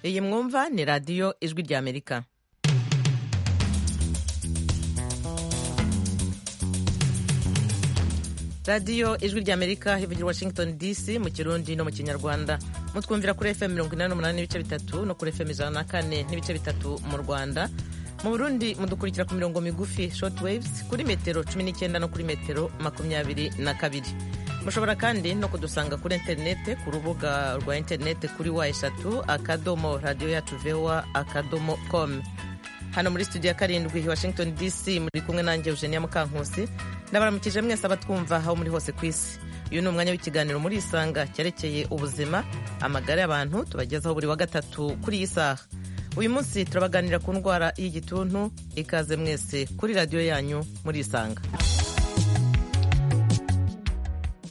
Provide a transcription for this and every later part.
iyi mwumva ni radiyo ijwi ry'amerika radiyo ijwi ry'amerika hivugira washington dc mu kirundi no mu kinyarwanda mutwumvira kuri fm mirongo inani n'umunani n'ibice bitatu no kuri fm ijana na kane n'ibice bitatu mu rwanda mu burundi mudukurikira ku mirongo migufi short waves kuri metero cumi n'icyenda no kuri metero makumyabiri na kabiri mushobora kandi no kudusanga kuri interinete ku rubuga rwa interinete kuri wa eshatu akadomo radiyo yacu vewa akadomo komu hano muri studio ya karindwi washington dc muri kumwe nanjye eugenia mukankusi ndabaramukije mwese abatwumva aho muri hose ku isi uyu ni umwanya w'ikiganiro muri isanga cyerekeye ubuzima amagara y'abantu tubagezaho buri wa gatatu kuri iyi saha uyu munsi turabaganira ku ndwara y'igituntu ikaze mwese kuri radiyo yanyu muri isanga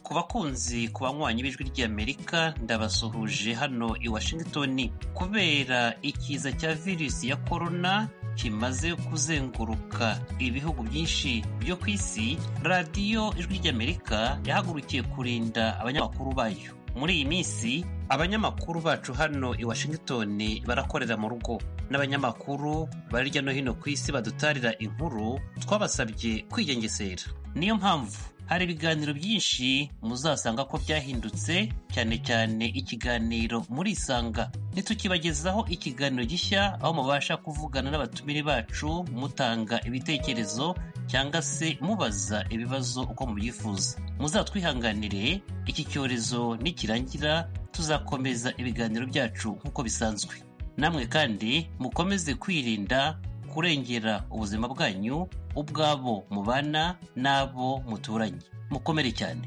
ku bakunzi ku banywanyi b'ijwi ry'amerika ndabasuhuje hano i washington kubera ikiza cya virusi ya korona kimaze kuzenguruka ibihugu byinshi byo ku isi radiyo ijwi ry'amerika yahagurukiye kurinda abanyamakuru bayo muri iyi minsi abanyamakuru bacu hano i washington barakorera mu rugo n'abanyamakuru bari hirya no hino ku isi badutarira inkuru twabasabye kwigengesera niyo mpamvu hari ibiganiro byinshi muzasanga ko byahindutse cyane cyane ikiganiro muri isanga ntitukibagezaho ikiganiro gishya aho mubasha kuvugana n'abatumire bacu mutanga ibitekerezo cyangwa se mubaza ibibazo uko mubyifuza muzatwihanganire iki cyorezo nikirangira tuzakomeza ibiganiro byacu nk'uko bisanzwe namwe kandi mukomeze kwirinda kurengera ubuzima bwanyu ubwabo mubana n'abo muturanye mukomere cyane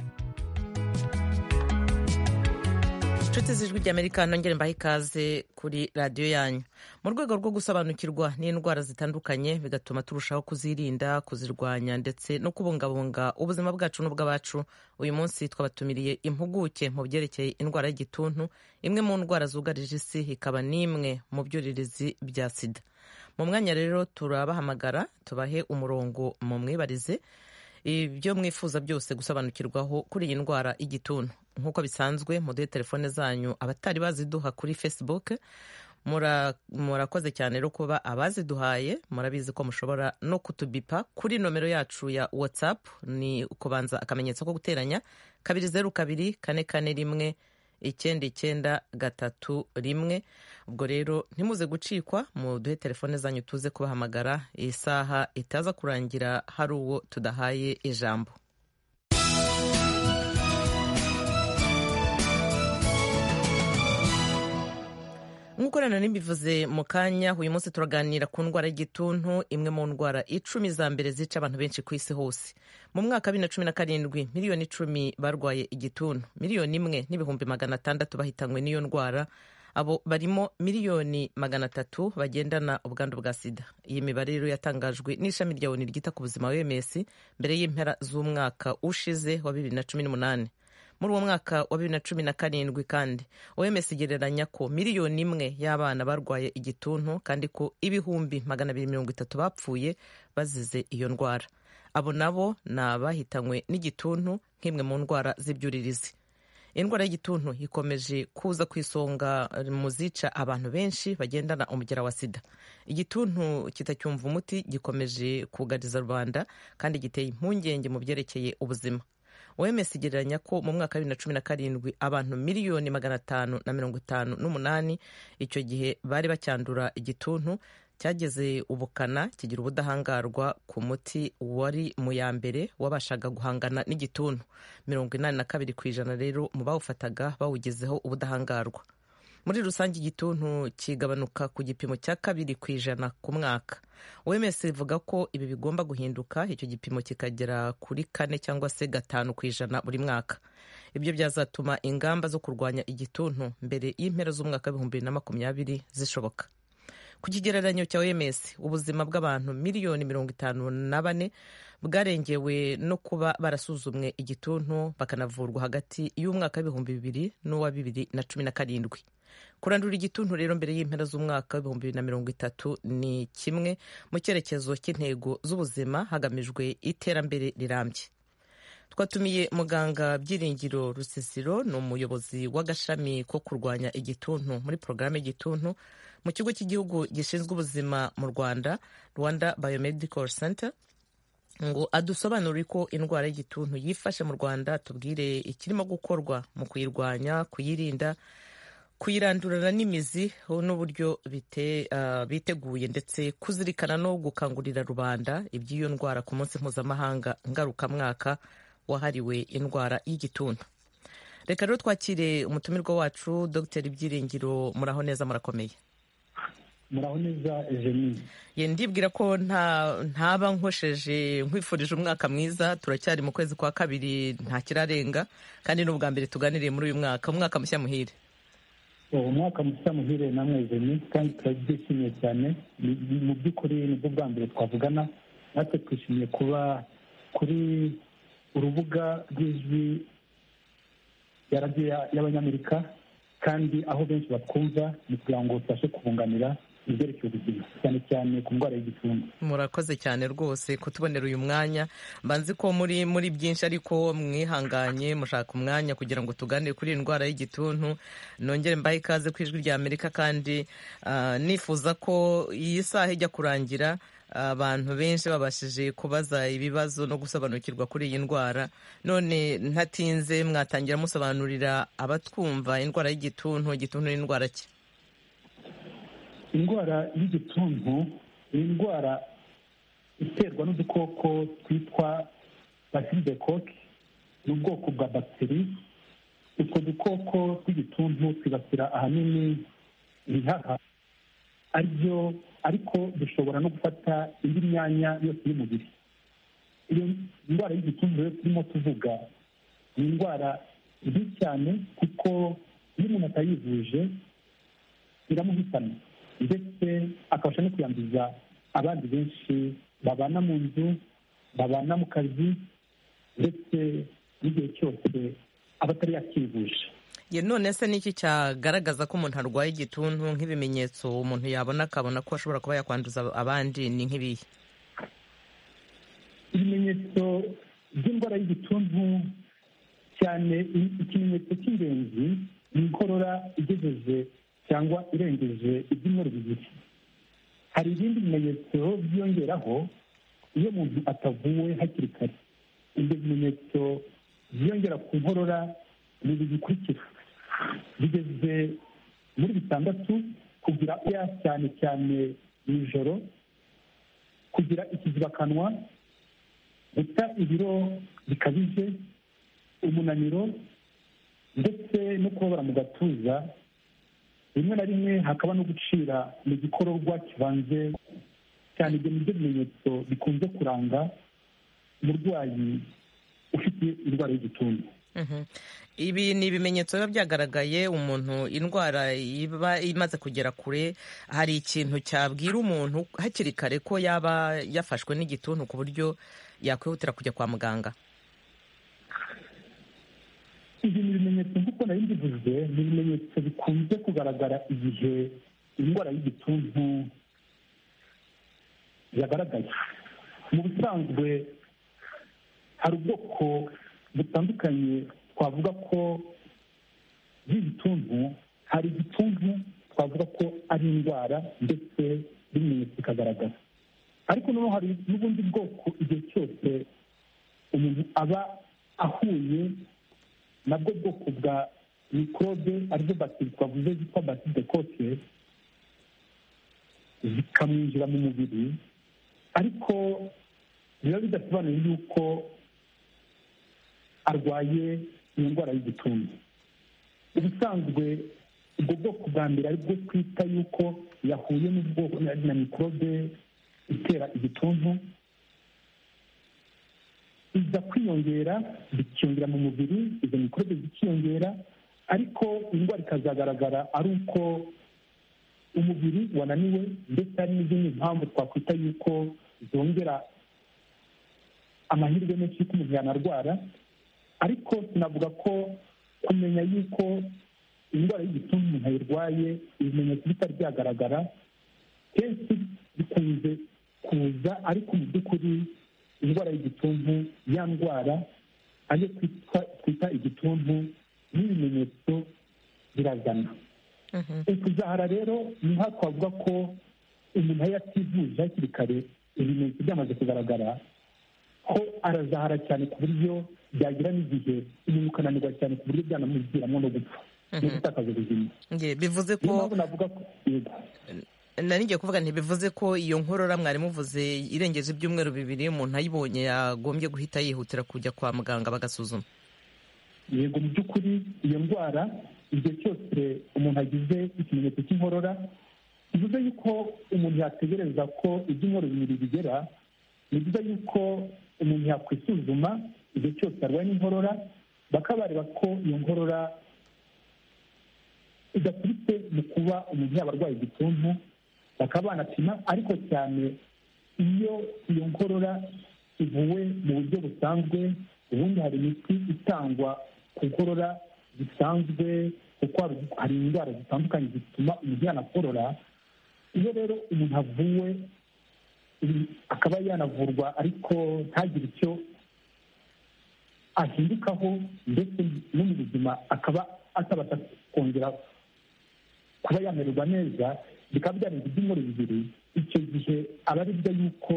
inshuti z'ijwi ry'amerika nongere mbahe ikaze kuri radiyo yanyu mu rwego rwo gusobanukirwa n'indwara zitandukanye bigatuma turushaho kuzirinda kuzirwanya ndetse no kubungabunga ubuzima bwacu n'ubw'abacu uyu munsi twabatumiriye impuguke mu byerekeye indwara y'igituntu imwe mu ndwara zugarije isi ikaba n'imwe mu byuririzi bya sida mu mwanya rero turabahamagara tubahe umurongo mu mwibarize ibyo mwifuza byose gusobanukirwaho kuri iyi ndwara y'igituntu nk'uko bisanzwe muduhe telefone zanyu abatari baziduha kuri facebook murakoze cyane rero kuba abaziduhaye murabizi ko mushobora no kutubipa kuri nomero yacu ya whatsapp ni ukubanza akamenyetso ko guteranya kabiri zeru kabiri kane kane rimwe icyenda icyenda gatatu rimwe ubwo rero ntimuze gucikwa muduhe telefone zanyu tuze kubahamagara iyi saha itaza kurangira hari uwo tudahaye ijambo nk'uko rero ntibivuze mu kanya uyu munsi turaganira ku ndwara y'igituntu imwe mu ndwara icumi za mbere zica abantu benshi ku isi hose mu mwaka wa bibiri na cumi na karindwi miliyoni icumi barwaye igituntu miliyoni imwe n'ibihumbi magana atandatu bahitanywe n'iyo ndwara abo barimo miliyoni magana atatu bagendana ubwandu bwa sida iyi mibare rero yatangajwe n'ishami rya oni ryita ku buzima wms mbere y'impera z'umwaka ushize wa bibiri na cumi n'umunani muri uwo mwaka wa bibiri na cumi na karindwi kandi oms igereranya ko miliyoni imwe y'abana barwaye igituntu kandi ko ibihumbi magana abiri mirongo itatu bapfuye bazize iyo ndwara abo nabo ni abahitanywe n'igituntu nk'imwe mu ndwara z'ibyuririzi indwara y'igituntu ikomeje kuza ku isonga mu zica abantu benshi bagendana umugera wa sida igituntu kitacyumva umuti gikomeje kugariza rubanda kandi giteye impungenge mu byerekeye ubuzima oms igereranya ko mu mwaka wa bibiri na cumi na karindwi abantu miliyoni magana atanu na mirongo itanu n'umunani icyo gihe bari bacyandura igituntu cyageze ubukana kigira ubudahangarwa ku muti wari mu ya mbere wabashaga guhangana n'igituntu mirongo inani na kabiri ku ijana rero mu bawufataga bawugezeho ubudahangarwa muri rusange igituntu kigabanuka ku gipimo cya kabiri ku ijana ku mwaka oms ivuga ko ibi bigomba guhinduka icyo gipimo kikagera kuri kane cyangwa se gatanu ku ijana buri mwaka ibyo byazatuma ingamba zo kurwanya igituntu mbere y'impera z'umwaka w'ibihumbi bibiri na makumyabiri zishoboka ku kigereranyo cya oms ubuzima bw'abantu miliyoni mirongo itanu na bane bwarengewe no kuba barasuzumwe igituntu bakanavurwa hagati y'umwaka w'ibihumbi bibiri n'uwa bibiri na cumi na karindwi kurandura igituntu rero mbere y'impera z'umwaka w'ibihumbi bibiri na mirongo itatu ni kimwe mu cyerekezo cy'intego z'ubuzima hagamijwe iterambere rirambye twatumiye muganga byiringiro rusisiro ni umuyobozi w'agashami ko kurwanya igituntu muri porogaramu y'igituntu mu kigo cy'igihugu gishinzwe ubuzima mu rwanda rwanda biomedical center ngo adusobanurire ko indwara y'igituntu yifashe mu rwanda tubwire ikirimo gukorwa mu kuyirwanya kuyirinda kuyirandurana n'imizi n'uburyo biteguye ndetse kuzirikana no gukangurira rubanda iby'iyo ndwara ku munsi mpuzamahanga ngarukamwaka wahariwe indwara y'igituntu reka rero twakire umutumirwa wacu dogiteri byiringiro muraho neza murakomeye muraho neza eugenie ye ndibwira ko ntaba nkosheje nkwifurije umwaka mwiza turacyari mu kwezi kwa kabiri ntakirarenga kandi n'ubwa mbere tuganiriye muri uyu mwaka umwaka mushya muhire uwo mwaka mushya muhire namwe eugenie kandi turabyishimiye cyane mu by'ukuri nibwo bwa mbere twavugana natwe twishimiye kuba kuri urubuga rw'ijwi ya radiyo y'abanyamerika kandi aho benshi batwumva ni kugira ngo tubashe kubunganira ibyerekeye ubuzima cyane cyane ku ndwara y'igituntu murakoze cyane rwose kutubonera uyu mwanya mbanzi ko muri muri byinshi ariko mwihanganye mushaka umwanya kugira ngo tuganire kuri iyi ndwara y'igituntu nongere mbahe ikaze ku ijwi rya amerika kandi nifuza ko iyi saha ijya kurangira abantu benshi babashije kubaza ibibazo no gusobanukirwa kuri iyi ndwara none ntatinze mwatangira musobanurira abatwumva indwara y'igituntu igituntu n'indwara ki indwara y'igituntu ni indwara iterwa n'udukoko twitwa basidekoke ni ubwoko bwa bagiteri utwo dukoko tw'igituntu twibasira ahanini ibihaha ari byo ariko dushobora no gufata indi myanya yose y'umubiri iyo ndwara y'igituntu rero turimo tuvuga ni indwara mbi cyane kuko iyo umuntu atayivuje iramuhitana ndetse akabasha no kuyanduza abandi benshi babana mu nzu babana mu kazi ndetse n'igihe cyose aba atari yakivuje none se n'iki cyagaragaza ko umuntu arwaye igituntu nk'ibimenyetso umuntu yabona akabona ko ashobora kuba yakwanduza abandi ni nk'ibihe ibimenyetso by'indwara y'igituntu cyane ikimenyetso cy'ingenzi ni inkorora igejeje cyangwa irengeje ibyumweru bibiri hari ibindi bimenyetso byiyongeraho iyo umuntu atavuwe hakiri kare ibyo bimenyetso byiyongera ku nkorora ni ibi bikurikira bigeze muri bitandatu kugira oya cyane cyane mu ijoro kugira ikizibakanwa guta ibiro bikabije umunaniro ndetse no kubabara mu gatuza rimwe na rimwe hakaba no gucira mu gikororwa kibanze cyane ibyo nibyo bimenyetso bikunze kuranga umurwayi ufite indwara y'igituntu ibi ni ibimenyetso biba byagaragaye umuntu indwara iba imaze kugera kure hari ikintu cyabwira umuntu hakiri kare ko yaba yafashwe n'igituntu ku buryo yakwihutira kujya kwa muganga ibi ni ibimenyetso nk'uko nari mbivuze ni ibimenyetso bikunze kugaragara igihe indwara y'igituntu yagaragaye mu busanzwe hari ubwoko butandukanye twavuga ko bw'igituntu hari igituntu twavuga ko ari indwara ndetse n'ibimenyetso bikagaragara ariko noneho hari n'ubundi bwoko igihe cyose umuntu aba ahuye nabwo bwoko bwa mikorobe arizo bateri twavuze zitwa baside kote zikamwinjira mu mubiri ariko biba bidasobanuye yuko arwaye iyo ndwara y'igituntu ubusanzwe ubwo bwoko bwa mbere aribwo twita yuko yahuye n'ubwoko na mikorobe itera igituntu iza kwiyongera bikiyongera mu mubiri izo mikorobe zikiyongera ariko indwara ikazagaragara ari uko umubiri wananiwe ndetse hari n'izindi mpamvu twakwita yuko zongera amahirwe menshi y'uko umuntu yanarwara ariko tunavuga ko kumenya yuko indwara y'igituntu umuntu ayirwaye ibimenyetso bitari byagaragara kenshi bikunze kuza ariko mu by'ukuri indwara y'igituntu ya ndwara ayo twita igituntu n'ibimenyetso birazana ukuzahara rero niho twavuga ko umuntu iyo ativuje hakiri kare ibimenyetso byamaze kugaragara ko arazahara cyane ku buryo byagira n'igihe inyuma ukananirwa cyane ku buryo byanamuviramo no gupfa no gutakaza ubuzima bivuze ko niyo mpamvu navuga ko yego narigiye kuvuga ntibivuze ko iyo nkorora mwari muvuze irengeje ibyumweru bibiri umuntu ayibonye yagombye guhita yihutira kujya kwa muganga bagasuzuma yego mu by'ukuri iyo ndwara igihe cyose umuntu agize ikimenyetso cy'inkorora bivuze yuko umuntu yategereza ko ibyumweru bibiri bigera ni byiza yuko umuntu yakwisuzuma igihe cyose arwaye n'inkorora bakaba bareba ko iyo nkorora idaturutse mu kuba umuntu yaba arwaye igituntu bakaba banapima ariko cyane iyo iyo nkorora ivuwe mu buryo busanzwe ubundi hari imiti itangwa ku nkorora zisanzwe kuko hari indwara zitandukanye zituma umuntu yanakorora iyo rero umuntu avuwe akaba yanavurwa ariko ntagire icyo ahindukaho ndetse no mu buzima akaba atabasha kongera kuba yamererwa neza bikaba byarenze ibyumweru bibiri icyo gihe aba ari byo yuko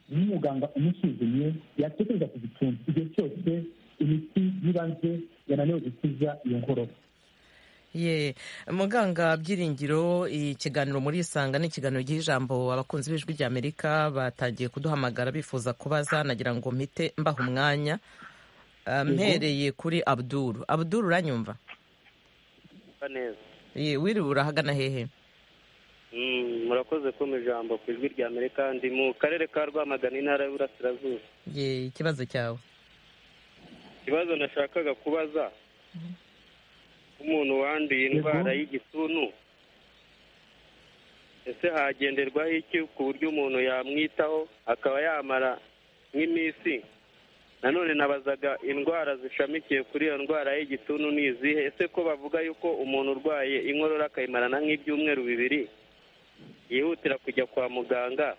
n'umuganga umusuzumye yatekereza ku gituntu igihe cyose imiti y'ibanze yananiwe gukiza iyo ngorora ye muganga byiringiro ikiganiro muri isanga ni ikiganiro giha ijambo abakunzi b'ijwi ry'amerika batangiye kuduhamagara bifuza kubaza nagira ngo mpite mbaha umwanya Ah, mpereye kuri abduru abduru uranyumva Mba neza Ye, wiriwe urahagana hehe Mm, murakoze ko mu ijambo ku ijwi rya amerika ndi mu karere ka rwamagana intara y'uburasirazuba ye ikibazo cyawe ikibazo nashakaga kubaza umuntu wanduye indwara y'igituntu ese hagenderwaho iki ku buryo umuntu yamwitaho akaba yamara nk'iminsi nanone nabazaga indwara zishamikiye kuri iyo ndwara y'igituntu ni izihe ese ko bavuga yuko umuntu urwaye inkorora akayimarana nk'ibyumweru bibiri yihutira kujya kwa muganga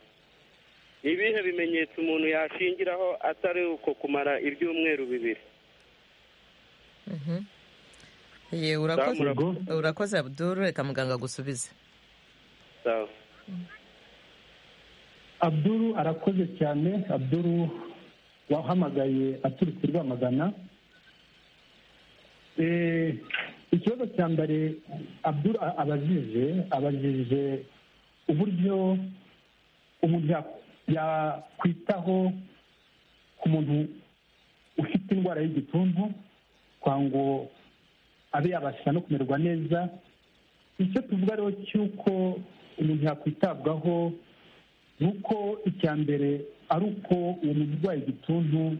ni ibihe bimenyetso umuntu yashingiraho atari uko kumara ibyumweru bibiri ye urakoze Sawa, murakoze. urakoze abduru reka muganga agusubize sawa abduru arakoze cyane abduru wahamagaye aturutse i rwamagana Eh, ikibazo cya mbere abduru a- abajije abajije uburyo umuntu ya- yakwitaho ku muntu ufite indwara y'igituntu kwa ngo abe yabasha no kumererwa neza icyo tuvuga rero cy'uko umuntu yakwitabwaho ni uko icya mbere ari uko uwo muntu urwaye igituntu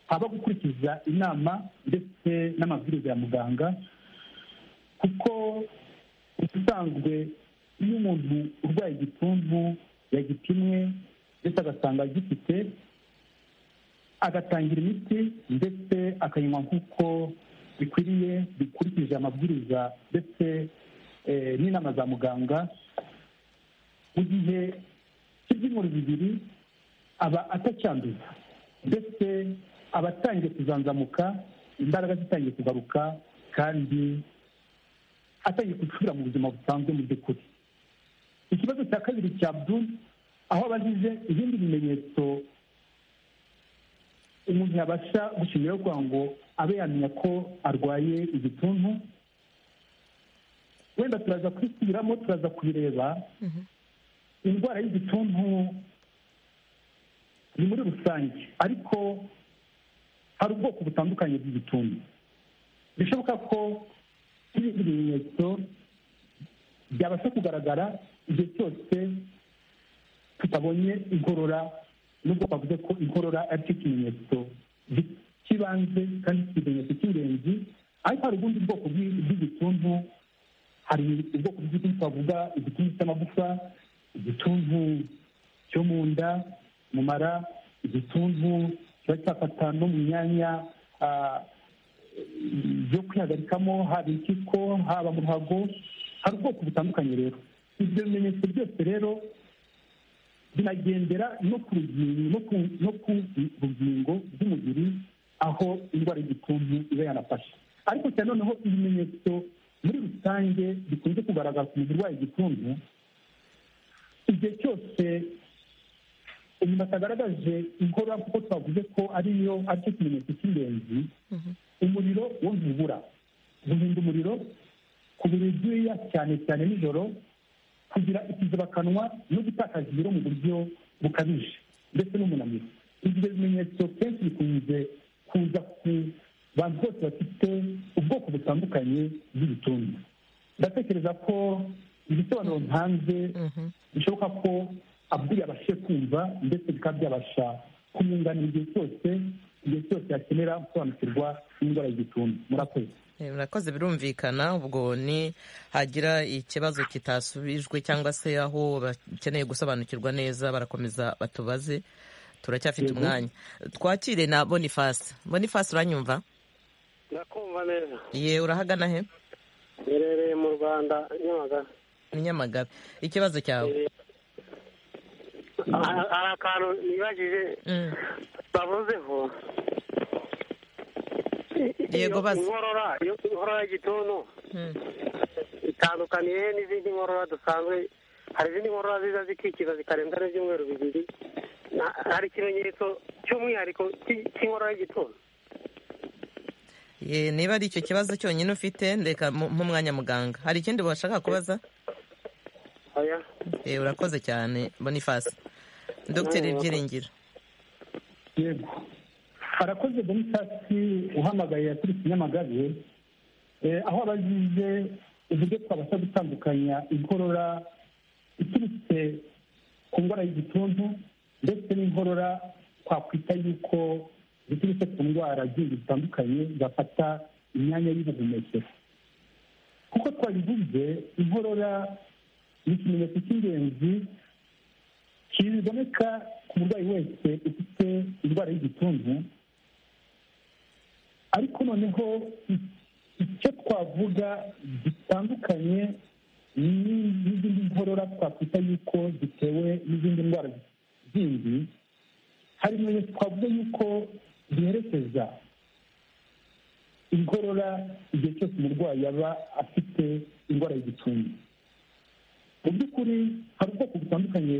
aba gukurikiza inama ndetse n'amabwiriza ya muganga kuko ubusanzwe iyo umuntu urwaye igituntu yagipimwe ndetse agasanga agifite agatangira imiti ndetse akayinywa nk'uko bikwiriye bikurikije amabwiriza ndetse eh, n'inama za muganga mu gihe cy'ibyumweru bibiri aba atacyanduza ndetse aba atangiye kuzanzamuka imbaraga zitangiye kugaruka kandi atangiye gusubira mu buzima busanzwe mu by'ukuri ikibazo cya kabiri cya abdul aho abajije ibindi bimenyetso umuntu yabasha gushingiraho kugira ngo abe yamenya ko arwaye igituntu wenda turaza kwisubiramo turaza kubireba indwara y'igituntu ni muri rusange ariko hari ubwoko butandukanye bw'igituntu bishoboka ko n'ibindi bimenyetso byabasha kugaragara igihe cyose tutabonye inkorora nubwo bavuze ko inkorora ari cyo kimenyetso gi- cy'ibanze kandi ikimenyetso cy'ingenzi ariko hari ubundi bwoko bw'i- bw'igituntu hari ubwoko bw'igituntu twavuga igituntu cy'amagufa igituntu cyo mu nda mu mara igituntu kiba cyafata no mu myanya ah, yo kwihagarikamo haba impyiko haba mu ruhago hari ubwoko butandukanye rero ibyo bimenyetso byose rero binagendera no ku rugingo no ku no ku rugingo rw'umubiri aho indwara y'igituntu iba yanafashe ariko cyane noneho ibimenyetso muri rusange bikunze kugaragaza umuntu urwaye igituntu igihe cyose umuntu atagaragaje inkorora kuko twavuze ko ariyo aricyo kimenyetso cy'ingenzi umuriro wo ntubura guhinda umuriro ku biro byuya cyane cyane nijoro kugira ikizibakanwa no gutakaza ibiro mu buryo bukabije ndetse n'umunaniro ibyo bimenyetso kenshi bikunze kuza ku bantu bose bafite ubwoko butandukanye bw'ibituntu ndatekereza ko ibisobanuro ntanze bishoboka ko abwiye abashe kumva ndetse bikaba byabasha kumwunganira igihe cyose igihe cyose yakenera gusobanukirwa n'indwara y'igituntu murakoze murakoze birumvikana ubwo ni hagira ikibazo kitasubijwe cyangwa se aho bakeneye gusobanukirwa neza barakomeza batubaze turacyafite umwanya twakire na bonifasi bonifasi uranyumva ndakumva neza ye urahagana he ngerereye mu rwanda nyamagabe ni nyamagabe ikibazo cyawe hari akantu nibagije Mm. bavuzeho Yego, baza. inkorora iyo inkorora y'igituntu Mm. itandukaniye n'izindi nkorora dusanzwe hari izindi nkorora ziza zikikiza zikarenza n'ibyumweru bibiri Na- hari ikimenyetso cy'umwihariko cy'i- cy'inkorora y'igituntu ye niba ari icyo kibazo cyonyine ufite ndeka mu- nk'umwanya muganga hari ikindi washaka kubaza oya ye urakoze cyane bonifasi dogiteri byiringiro yego harakoze bonitasi uhamagaye yaturutse nyamagabe Eh, aho abazize uburyo twabasha gutandukanya inkorora iturutse ku ndwara y'igituntu ndetse n'inkorora twakwita yuko ziturutse ku ndwara zindi zitandukanye zafata imyanya y'ubuhumekero kuko twabivuze inkorora ni ikimenyetso cy'ingenzi kiboneka ku murwayi wese ufite indwara y'igituntu ariko noneho i- icyo twavuga gitandukanye ni- n'izindi nkorora twakwita yuko zitewe n'izindi ndwara zindi hari ibimenyetso twavuga yuko ziherekeza inkorora igihe cyose umurwayi yaba afite indwara y'igituntu mu by'ukuri hari ubwoko butandukanye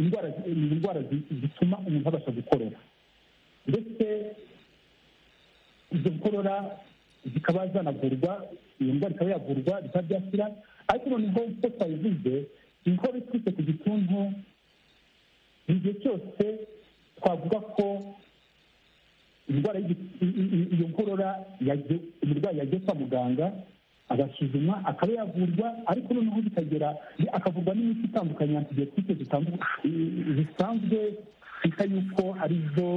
indwara ni indwara zi- zituma umuntu abasha gukorora ndetse izo nkorora zikaba zanavurwa iyo ndwara ikaba yavurwa bikaba byakira ariko noneho uko twabivuze inkorora iturutse ku gituntu igihe cyose twavuga ko indwara y'igi- i- i- i- iyo nkorora yaje- umurwayi yagiye kwa muganga agasuzuma akaba yavurwa ariko noneho bikagera akavurwa n'imiti itandukanye antibiyotike zitandu- i- zisanzwe twita yuko ari zo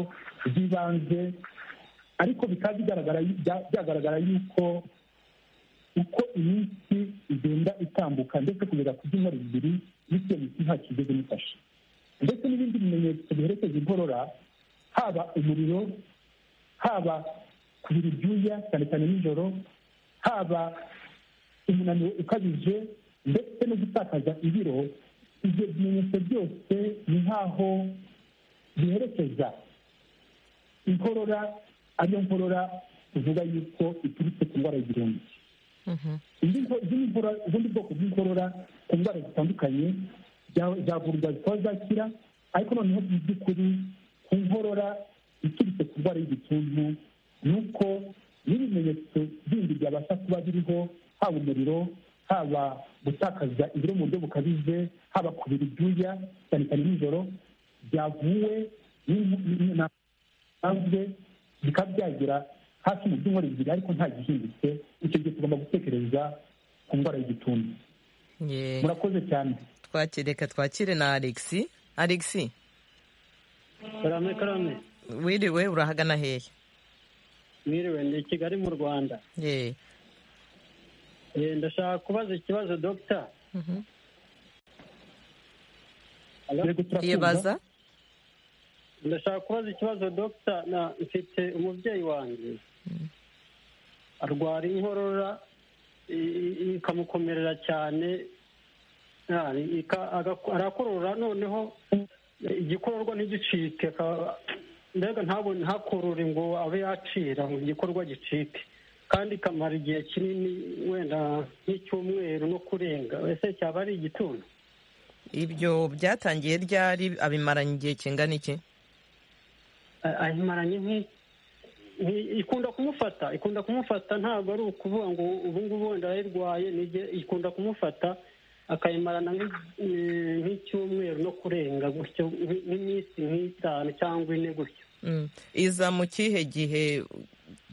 z'ibanze ariko bikaba bigaragara yu- bya- byagaragara yuko uko iminsi igenda itambuka ndetse kugeza ku byumweru bibiri bityo miti nta kigeze mufashe ndetse n'ibindi bimenyetso biherekeza inkorora haba umuriro haba kubira ibyuya cyane cyane nijoro haba umunaniro ukabije ndetse no gutakaza ibiro ibyo bimenyetso byose ni nk'aho biherekeza inkorora ariyo nkorora tuvuga yuko iturutse ku ndwara y'igihumbi Mhm. indi nko- izindi nkorora- ubundi bwoko bw'inkorora ku ndwara zitandukanye bya- byavurwa zikaba zakira ariko noneho mu by'ukuri ku nkorora iturutse ku ndwara y'igituntu ni uko n'ibimenyetso bindi byabasha kuba biriho haba umuriro haba gutakaza ibiro mu buryo bukabije haba kubira ibyuya cyane cyane nijoro byavuwe n'in- n'in- na bisanzwe bikaba byagera hafi mu byumweru bibiri ariko nta gihindutse icyo gihe tugomba gutekereza ku ndwara y'igituntu ye murakoze cyane twakire reka twakire na alexi alexi karame karame wiriwe urahagana hehe mwiriwe ni kigali mu rwanda ye Eh, ndashaka kubaza ikibazo dogita Mhm. Hello? Yego, turakumva. ye baza ndashaka kubaza ikibazo dogita na mfite umubyeyi wanjye arwara inkorora i- i- ikamukomerera cyane Ah, ika- aga- arakorora noneho igikororwa ntigicike akaba- mbega ntabone ntakorore ngo abe yacira ngo igikorwa gicike kandi ikamara igihe kinini wenda nk'icyumweru no kurenga ese cyaba ari igituntu ibyo byatangiye ryari abimaranye igihe kingana iki A- ayimaranye nk'i- nk'i- ikunda kumufata ikunda kumufata ntabwo ari ukuvuga ngo ubu ngubu wenda yayirwaye nige ikunda kumufata akayimarana nk'i- eh, nk'icyumweru no kurenga gutyo nk'i- nk'iminsi nk'itanu cyangwa ine gutyo Mm. iza mu kihe gihe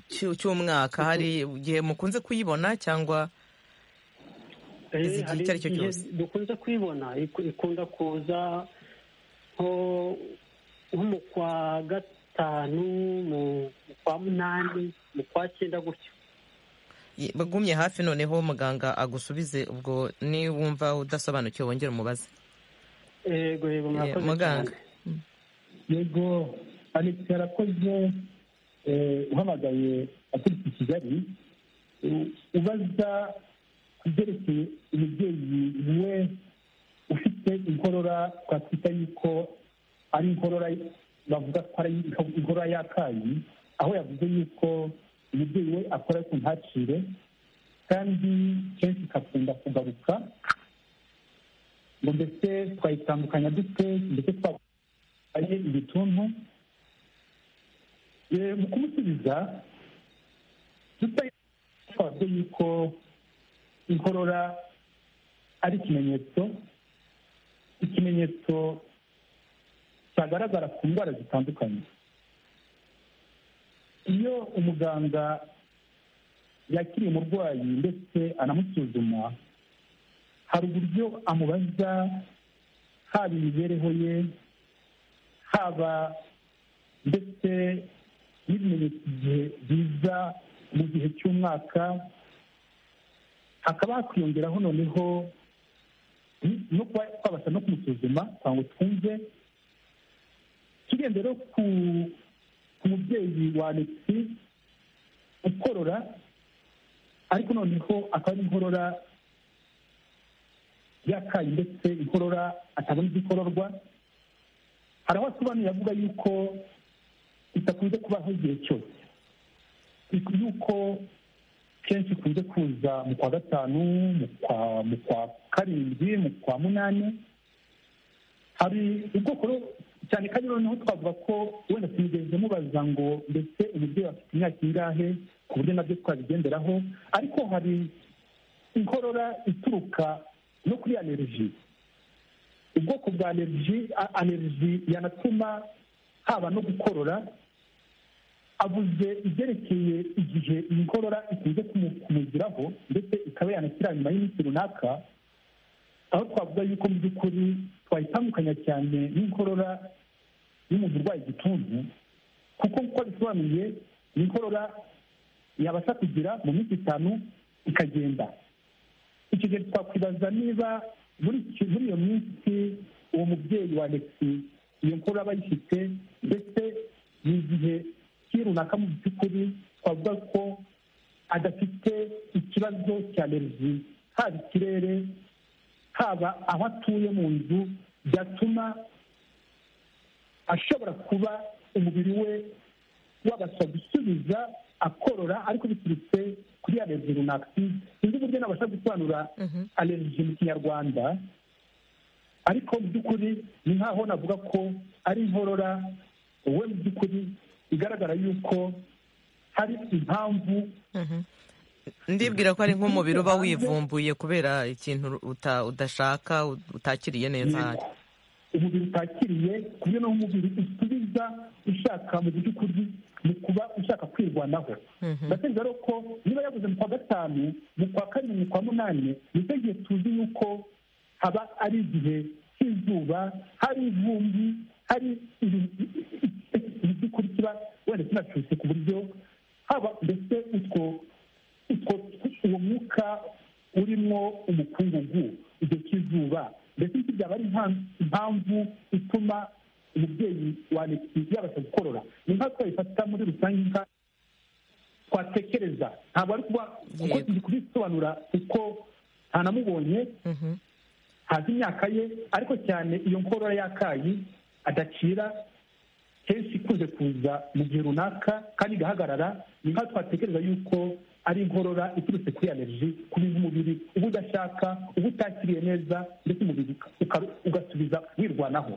cy'u- cy'umwaka hari igihe mukunze kuyibona cyangwa Izi Eh, igihe icyo ari cyo hari igihe cyose. dukunze kwibona iku- ikunda kuza nko nko mu kwa gatanu mu mu kwa munani mu kwa cyenda gutyo Ye- bagumye hafi noneho muganga agusubize ubwo niwumva udasobanukiwe wongere umubaze yego yego Eh, murakoze muganga. cyane. yego alex yarakoze eh, uhamagaye aturutse i kigali u- ubaza ku byerekeye umubyeyi we ufite inkorora twakwita yuko ari inkorora bavuga ko ari inkorora y'akayi aho yavuze yuko umubyeyi we akora ku ntacire kandi kenshi ikakunda kugaruka ngo mbese twayitandukanya dute ndetse twa ari igituntu Eh, mu kumusubiza tutayitabye yuko inkorora ari ikimenyetso ikimenyetso cyagaragara ku ndwara zitandukanye iyo umuganga yakiriye umurwayi ndetse anamusuzuma hari uburyo amubaza haba imibereho ye haba ndetse n'ibimenyetso igihe biza mu gihe cy'umwaka hakaba hakwiyongeraho noneho ni- no kuba twabasha no kumusuzuma kugira ngo twumve tugende rero ku ku mubyeyi wa anesi ukorora ariko noneho akaba ari inkorora y'akayi ndetse inkorora atabona izikororwa hari aho asobanuye avuga yuko idakunze kubaho igihe cyose Ik- yuko kenshi ikunze kuza mu kwa gatanu mu kwa mu kwa karindwi mu kwa munani hari ubwoko rero- cyane kandi noneho twavuga ko wenda tumugeze mubaza ngo ndetse umubyeyi afite imyaka ingahe ku buryo nabyo twabigenderaho ariko hari inkorora ituruka no kuri aneriji ubwoko bwa aneriji a- aneriji yanatuma haba no gukorora avuze ibyerekeye igihe iyi nkorora ikunze kumu- kumugiraho ndetse ikaba yanashyira nyuma y'iminsi runaka aho twavuga yuko mu by'ukuri twayitandukanya cyane n'inkorora y'umuntu urwaye igituntu kuko uko bisobanuye ni inkorora yabasha kugira mu minsi itanu ikagenda icyo gihe twakwibaza niba muri iki- muri iyo minsi uwo mubyeyi wa alexi iyo nkuru aba ayifite ndetse ni igihe ki runaka mu by'ukuri twavuga ko adafite ikibazo cya alerji haba ikirere haba aho atuye mu nzu byatuma ashobora kuba umubiri we wabasha gusubiza akorora ariko biturutse kuri alerji runaka Sin- sinzi uburyo nabasha gusobanura Mhm. alerji mu kinyarwanda ariko mu by'ukuri ni nk'aho navuga ko ari inkorora we mu by'ukuri igaragara yuko hari impamvu Mhm. ndibwira ko ari nk'umubiri uba wivumbuye kubera ikintu uta- udashaka utakiriye neza ahari umubiri utakiriye ku buryo naho umubiri usubiza ushaka mu by'ukuri mu kuba ushaka kwirwanaho Mhm. ndatekereza rero ko niba yaguze mu kwa gatanu mu kwa karindwi mu kwa munani nicyo gihe tuzi yuko haba ari igihe cy'izuba hari ivumbi hari mu by'ukuri kiba wenda kinacutse ku buryo haba ndetse utwo utwo uwo mwuka urimo umukungugu igihe cy'izuba ndetse iki byaba ari impa- impamvu ituma umubyeyi wanitse yabasha gukorora ni nka twayifata muri rusange nka twatekereza ntabwo ari kuba kuko Yego. turi kubisobanura kuko ntanamubonye Mhm. ntazi imyaka ye ariko cyane iyo nkorora y'akayi adacira kenshi ikunze kuza mu gihe runaka kandi igahagarara ni nkaho twatekereza yuko ari inkorora iturutse kuri aneriji kubiza umubiri uba udashaka uba utakiriye neza ndetse umubiri ugasubiza wirwanaho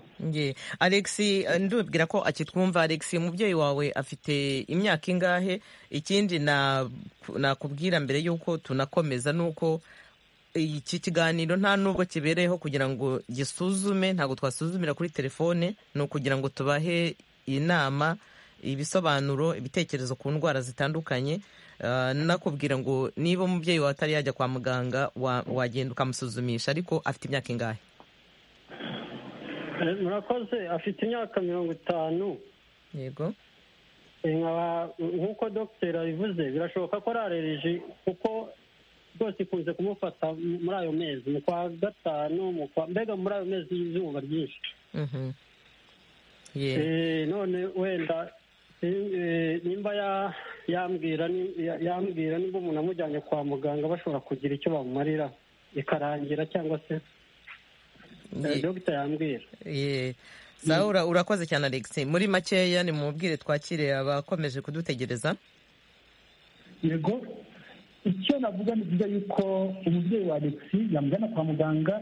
alex ndubwira ko akitwumva alex umubyeyi wawe afite imyaka ingahe ikindi nakubwira mbere y'uko tunakomeza ni uko iki kiganiro nta nubwo kibereyeho kugira ngo gisuzume ntabwo twasuzumira kuri telefone ni ukugira ngo tubahe inama ibisobanuro ibitekerezo ku ndwara zitandukanye nakubwira ngo niba umubyeyi wawe atari yajya kwa muganga wagenda ukamusuzumisha ariko afite imyaka ingahe murakoze afite imyaka mirongo itanu yego nk'uko dogiteri abivuze birashoboka ko ari aleriji kuko rwose ikunze kumufata muri ayo mezi mu kwa gatanu mbega muri ayo mezi y'izuba ryinshi none wenda nimba yambwira yambwira nimba umuntu amujyanye kwa muganga bashobora kugira icyo bamumarira ikarangira cyangwa se dogita yambwira sawa urakoze cyane alex muri makeya ni mubwire twakire abakomeje kudutegereza yego icyo navuga ni byiza yuko umubyeyi wa alex yamujyana kwa muganga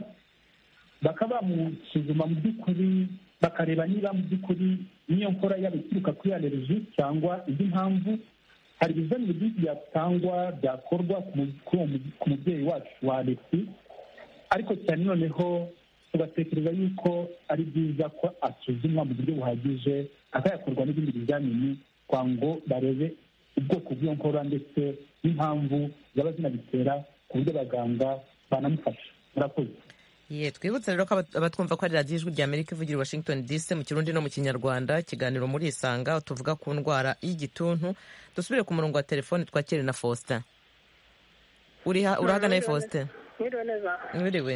bakaba bamusuzuma mu by'ukuri bakareba niba mu by'ukuri n'iyo nkora yaba ituruka kuri aleriji cyangwa indi mpamvu hari ibizamini byinshi byatangwa byakorwa ku mubyeyi wacu wa alex ariko cyane noneho tugatekereza yuko ari byiza ko asuzumwa mu buryo buhagije akayakorwa n'ibindi bizamini kwa ngo barebe ubwoko bw'iyo nkora ndetse n'impamvu zaba zinabitera ku buryo abaganga banamufasha murakoze ye twibutse rero ko abatwumva ko ari radiyo ijwi rya amerika ivugira i washington dc mu kirundi no mu kinyarwanda ikiganiro muri isanga tuvuga ku ndwara y'igituntu dusubire ku murongo wa telefone twakire na faustin urahagana faustin mwiriwe neza mwiriwe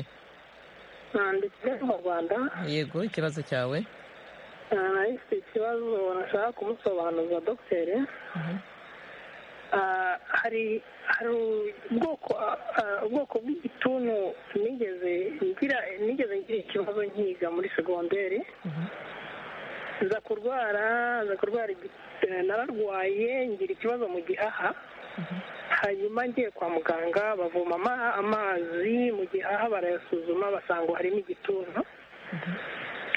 ndi kigali mu rwanda yego ikibazo cyawe nahise ikibazo nashaka kumusobanuza dogiteri hari hari ubwoko ubwoko bw'igituntu nigeze ngira nigeze ngira ikibazo nkiga muri segonderi nza kurwara nza kurwara nararwaye ngira ikibazo mu gihaha hanyuma ngiye kwa muganga bavoma amazi mu gihaha barayasuzuma basanga harimo igituntu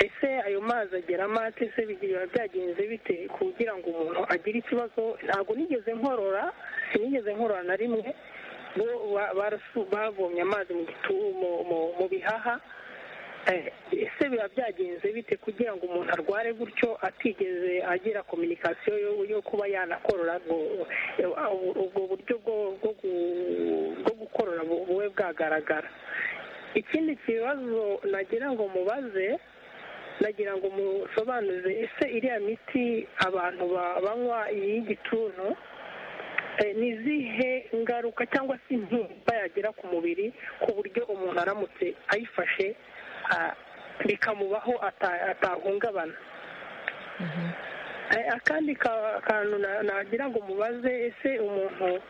ese ayo mazi ageramo ate se biba byagenze bite kugira ngo umuntu agire ikibazo ntabwo nigeze nkorora sinigeze nkorora na rimwe bavomye amazi mu bihaha ese biba byagenze bite kugira ngo umuntu arware gutyo atigeze agira kominikasiyo yo kuba yanakorora ubwo buryo bwo gukorora bube bwagaragara ikindi kibazo nagira ngo mubaze nagira ngo musobanuze ese iriya miti abantu banywa y'igituntu ni izihe ngaruka cyangwa se intimba yagira ku mubiri ku buryo umuntu aramutse ayifashe bikamubaho atahungabana akandi kantu nagira ngo mubaze ese umuntu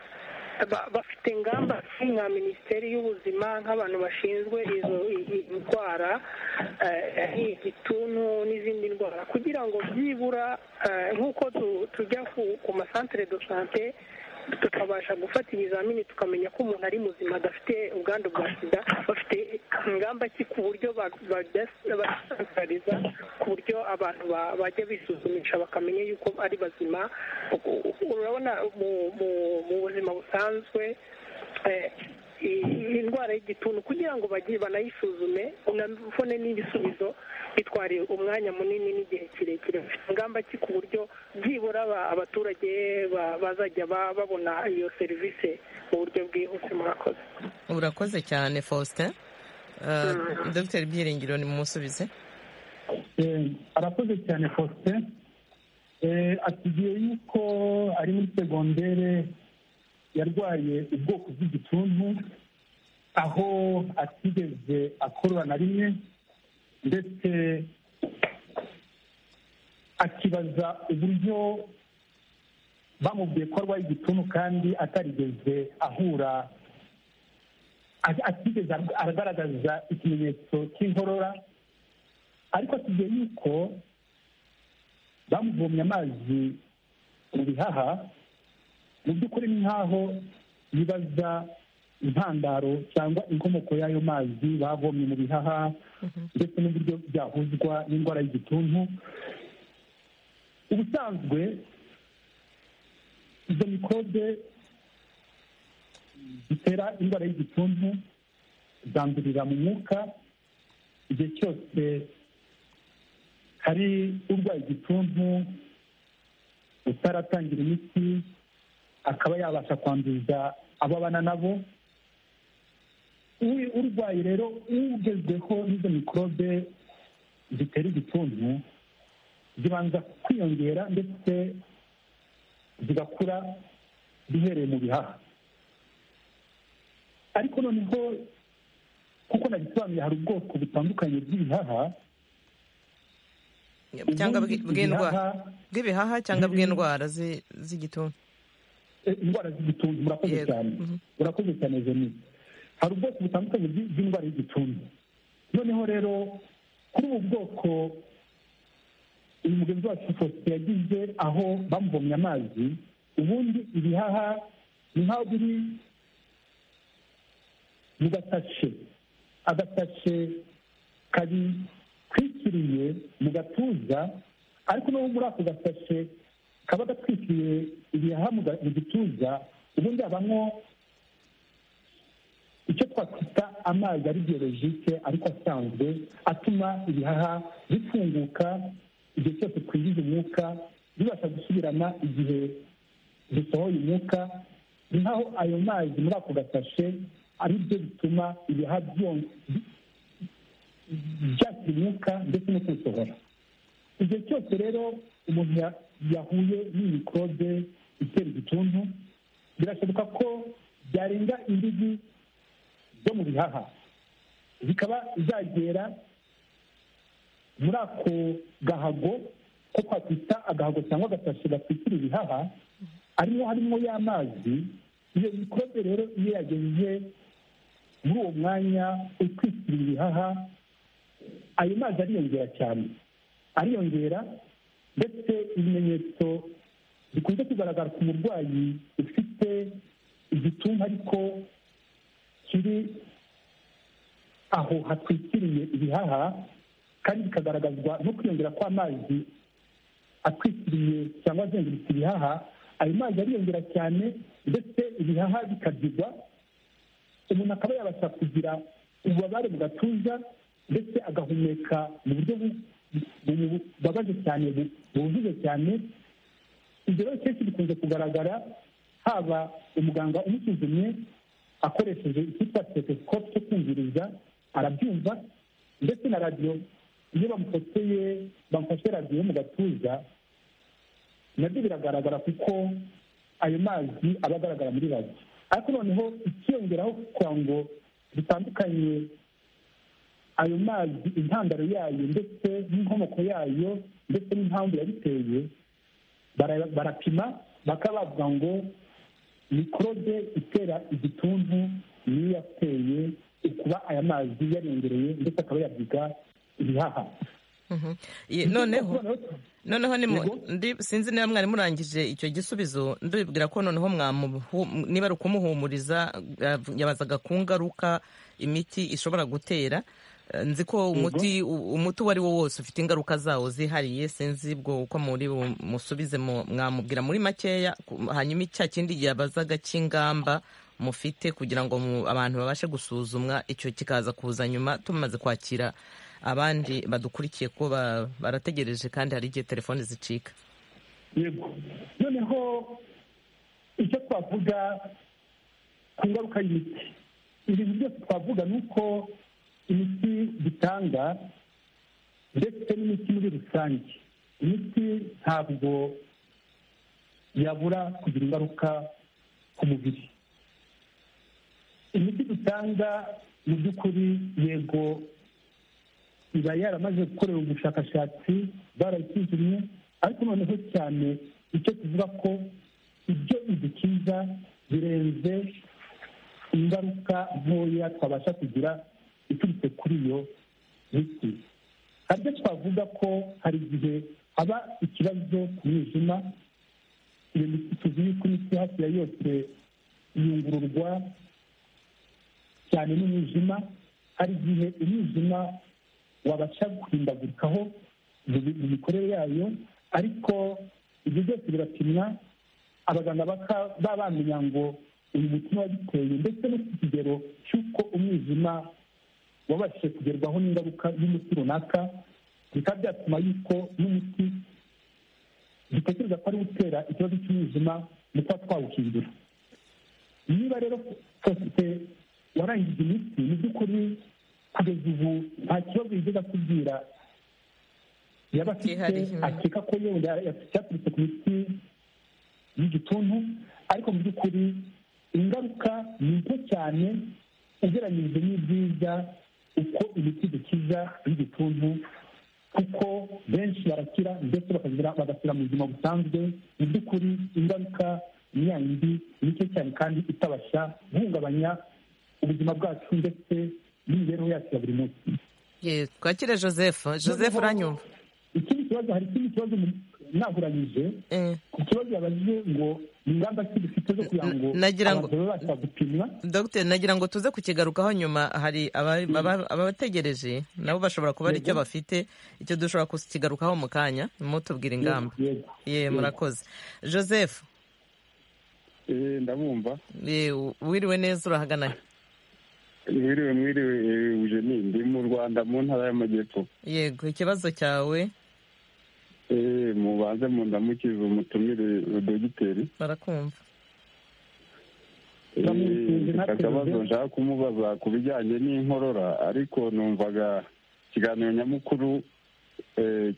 bafite ingamba nka minisiteri y'ubuzima nk'abantu bashinzwe izo ndwara igituntu n'izindi ndwara kugira ngo byibura nk'uko tujya ku masantere do sante tukabasha gufata ibizamini tukamenya ko umuntu ari muzima adafite ubwandu bwa sida bafite ingamba ki ku buryo basanzariza ku buryo abantu bajya bisuzumisha bakamenya yuko ari bazima urabona mu buzima busanzwe indwara y'igituntu kugira ngo bagiye banayisuzume unabone n'ibisubizo bitwara umwanya munini n'igihe kirekire ingamba ki ku buryo byibura abaturage bazajya babona iyo serivisi mu buryo bwihuse murakoze urakoze cyane faustin dogiteri byiringiro ni mumusubize arakoze cyane faustin atugiye yuko ari muri segondere yarwaye ubwoko bw'igituntu aho atigeze akorora na rimwe ndetse akibaza uburyo bamubwiye ko arwaye igituntu kandi atarigeze ahura atigeze aragaragaza ikimenyetso cy'inkorora ariko atugiye yuko bamuvomye amazi mu bihaha mu by'ukuri ni nk'aho bibaza intandaro cyangwa inkomoko y'ayo mazi bavomye mu bihaha ndetse n'uburyo byahuzwa n'indwara y'igituntu ubusanzwe izo mikode zitera indwara y'igituntu zandurira mu mwuka igihe cyose hari urwaye igituntu utaratangira imiti akaba yabasha kwanduza abo abana nabo urwaye rero ugezweho n'izo mikorobe zitera igituntu zibanza kwiyongera ndetse zigakura bihereye mu bihaha ariko noneho kuko nabisobanuye hari ubwoko butandukanye bw'ibihaha cyangwa bw'ibihaha cyangwa bw'indwara z'igituntu indwara z'igituntu murakoze cyane murakoze cyane jenine hari ubwoko butandukanye bw'indwara y'igituntu noneho rero kuri ubu bwoko uyu mugenzi wacu fosite yagize aho bamuvomye amazi ubundi ibihaha ni nk'aho biri mu gatashe agasashe kabitwikiriye mu gatuza ariko no muri ako gasashe kaba gatwikiriye ibihaha mu gituza ubundi habamo icyo twakwita amazi ari biyologike ariko asanzwe atuma ibihaha bifunguka igihe cyose twinjiza umwuka bibasha gusubirana igihe dusohoye umwuka ni nk'aho ayo mazi muri ako gasashe ari byo bituma ibihaha byakira umwuka ndetse no kuwusohora igihe cyose rero umuntu yahuye n'imikorobe itera igituntu birashoboka ko byarenga imbibi zo mu bihaha zikaba zagera muri ako gahago ko twakwita agahago cyangwa agasashi gatwikira ibihaha arimo harimo y'amazi iyo mikorobe rero iyo yagejeje muri uwo mwanya utwikira ibihaha ayo mazi ariyongera cyane ariyongera ndetse ibimenyetso bikunze kugaragara ku murwayi ufite igituntu ariko kiri aho hatwikiriye ibihaha kandi bikagaragazwa no kwiyongera kw'amazi atwikiriye cyangwa azengurutse ibihaha ayo mazi ariyongera cyane ndetse ibihaha bikabyigwa umuntu akaba yabasha kugira ububabare mu gatuza ndetse agahumeka mu buryo bubabaje cyane bujuje cyane ibyo rero kenshi bikunze kugaragara haba umuganga umusuzumye akoresheje icyitwa stethoscope cyo kumviriza arabyumva ndetse na radiyo iyo bamufoteye bamufashe radiyo mu gatuza nabyo biragaragara kuko ayo mazi aba agaragara muri radiyo ariko noneho ikiyongeraho kugira ngo bitandukanye ayo mazi intandaro yayo ndetse n'inkomoko yayo ndetse n'impamvu yabiteye barapima bakaba bavuga ngo mikorobe itera igituntu niyo yateye ukuba aya mazi yarengereye ndetse akaba yabyiga ibihaha noneho noneho sinzi niba mwari murangije icyo gisubizo ndibwira ko noneho niba ari ukumuhumuriza yabazaga ku ngaruka imiti ishobora gutera nzi ko umuti umuti uwo ari wo wose ufite ingaruka zawo zihariye sinzi bwo uko muri musubize mwamubwira muri makeya hanyuma icya kindi yabazaga cy'ingamba mufite kugira ngo abantu babashe gusuzumwa icyo kikaza kuza nyuma tumaze kwakira abandi badukurikiye ko barategereje kandi hari igihe telefoni zicika yego noneho icyo twavuga ku ngaruka y'imiti ibintu byose twavuga ni uko imiti dutanga ndetse n'imiti muri rusange imiti ntabwo yabura kugira ingaruka ku mubiri imiti dutanga mu by'ukuri yego iba yaramaze gukorera ubushakashatsi barayisuzumye ariko noneho cyane icyo tuvuga ko ibyo idukiza birenze ingaruka ntoya twabasha kugira iturutse kuri iyo miti haryo twavuga ko hari igihe haba ikibazo ku mwijima iyo miti tuzi yuko imiti hafi ya yose iyungururwa cyane n'umwijima hari igihe umwijima wabasha guhindagurikaho mu mikorere yayo ariko ibyo byose birapimwa abaganga baba bamenya ngo uyu mutima wabiteye ndetse no ku kigero cy'uko umwijima wabashije kugerwaho n'ingaruka y'umuti runaka bikaba byatuma yuko n'umuti dutekereza ko ari utera ikibazo cy'umwijima mu kuba twawuhindura niba rero sosiyete warangije imiti mu by'ukuri kugeza ubu nta kibazo yigeze akubwira yaba afite akeka ko yenda cyaturutse ku miti y'igituntu ariko mu by'ukuri ingaruka ni nto cyane ugereranyije n'ibyiza uko imiti dukiza y'igituntu kuko benshi barakira ndetse bagasubira mu buzima busanzwe mu by'ukuri ingaruka ni ya yindi nicyo cyane kandi itabasha guhungabanya ubuzima bwacu ndetse n'imibereho yacu ya buri munsi twakire joseph joseph uranyumva ikindi kibazo hari ikindi kibazo nahuranyije ku kibazo yabajije ngo ni ingamba ki dufite zo kugira ngo abantu babe bashobora gupimwa dogiteri nagira ngo tuze kukigarukaho nyuma hari abategereje nabo bashobora kuba icyo bafite icyo dushobora kukigarukaho mu kanya mutubwira ingamba ye murakoze joseph ndabumva wiriwe neza urahagana mwiriwe mwiriwe eugenie ndi mu rwanda mu ntara y'amajyepfo yego ikibazo cyawe mubanze mundamukize umutumire dogiteri barakumva akabazo nshaka kumubaza ku bijyanye n'inkorora ariko numvaga ikiganiro nyamukuru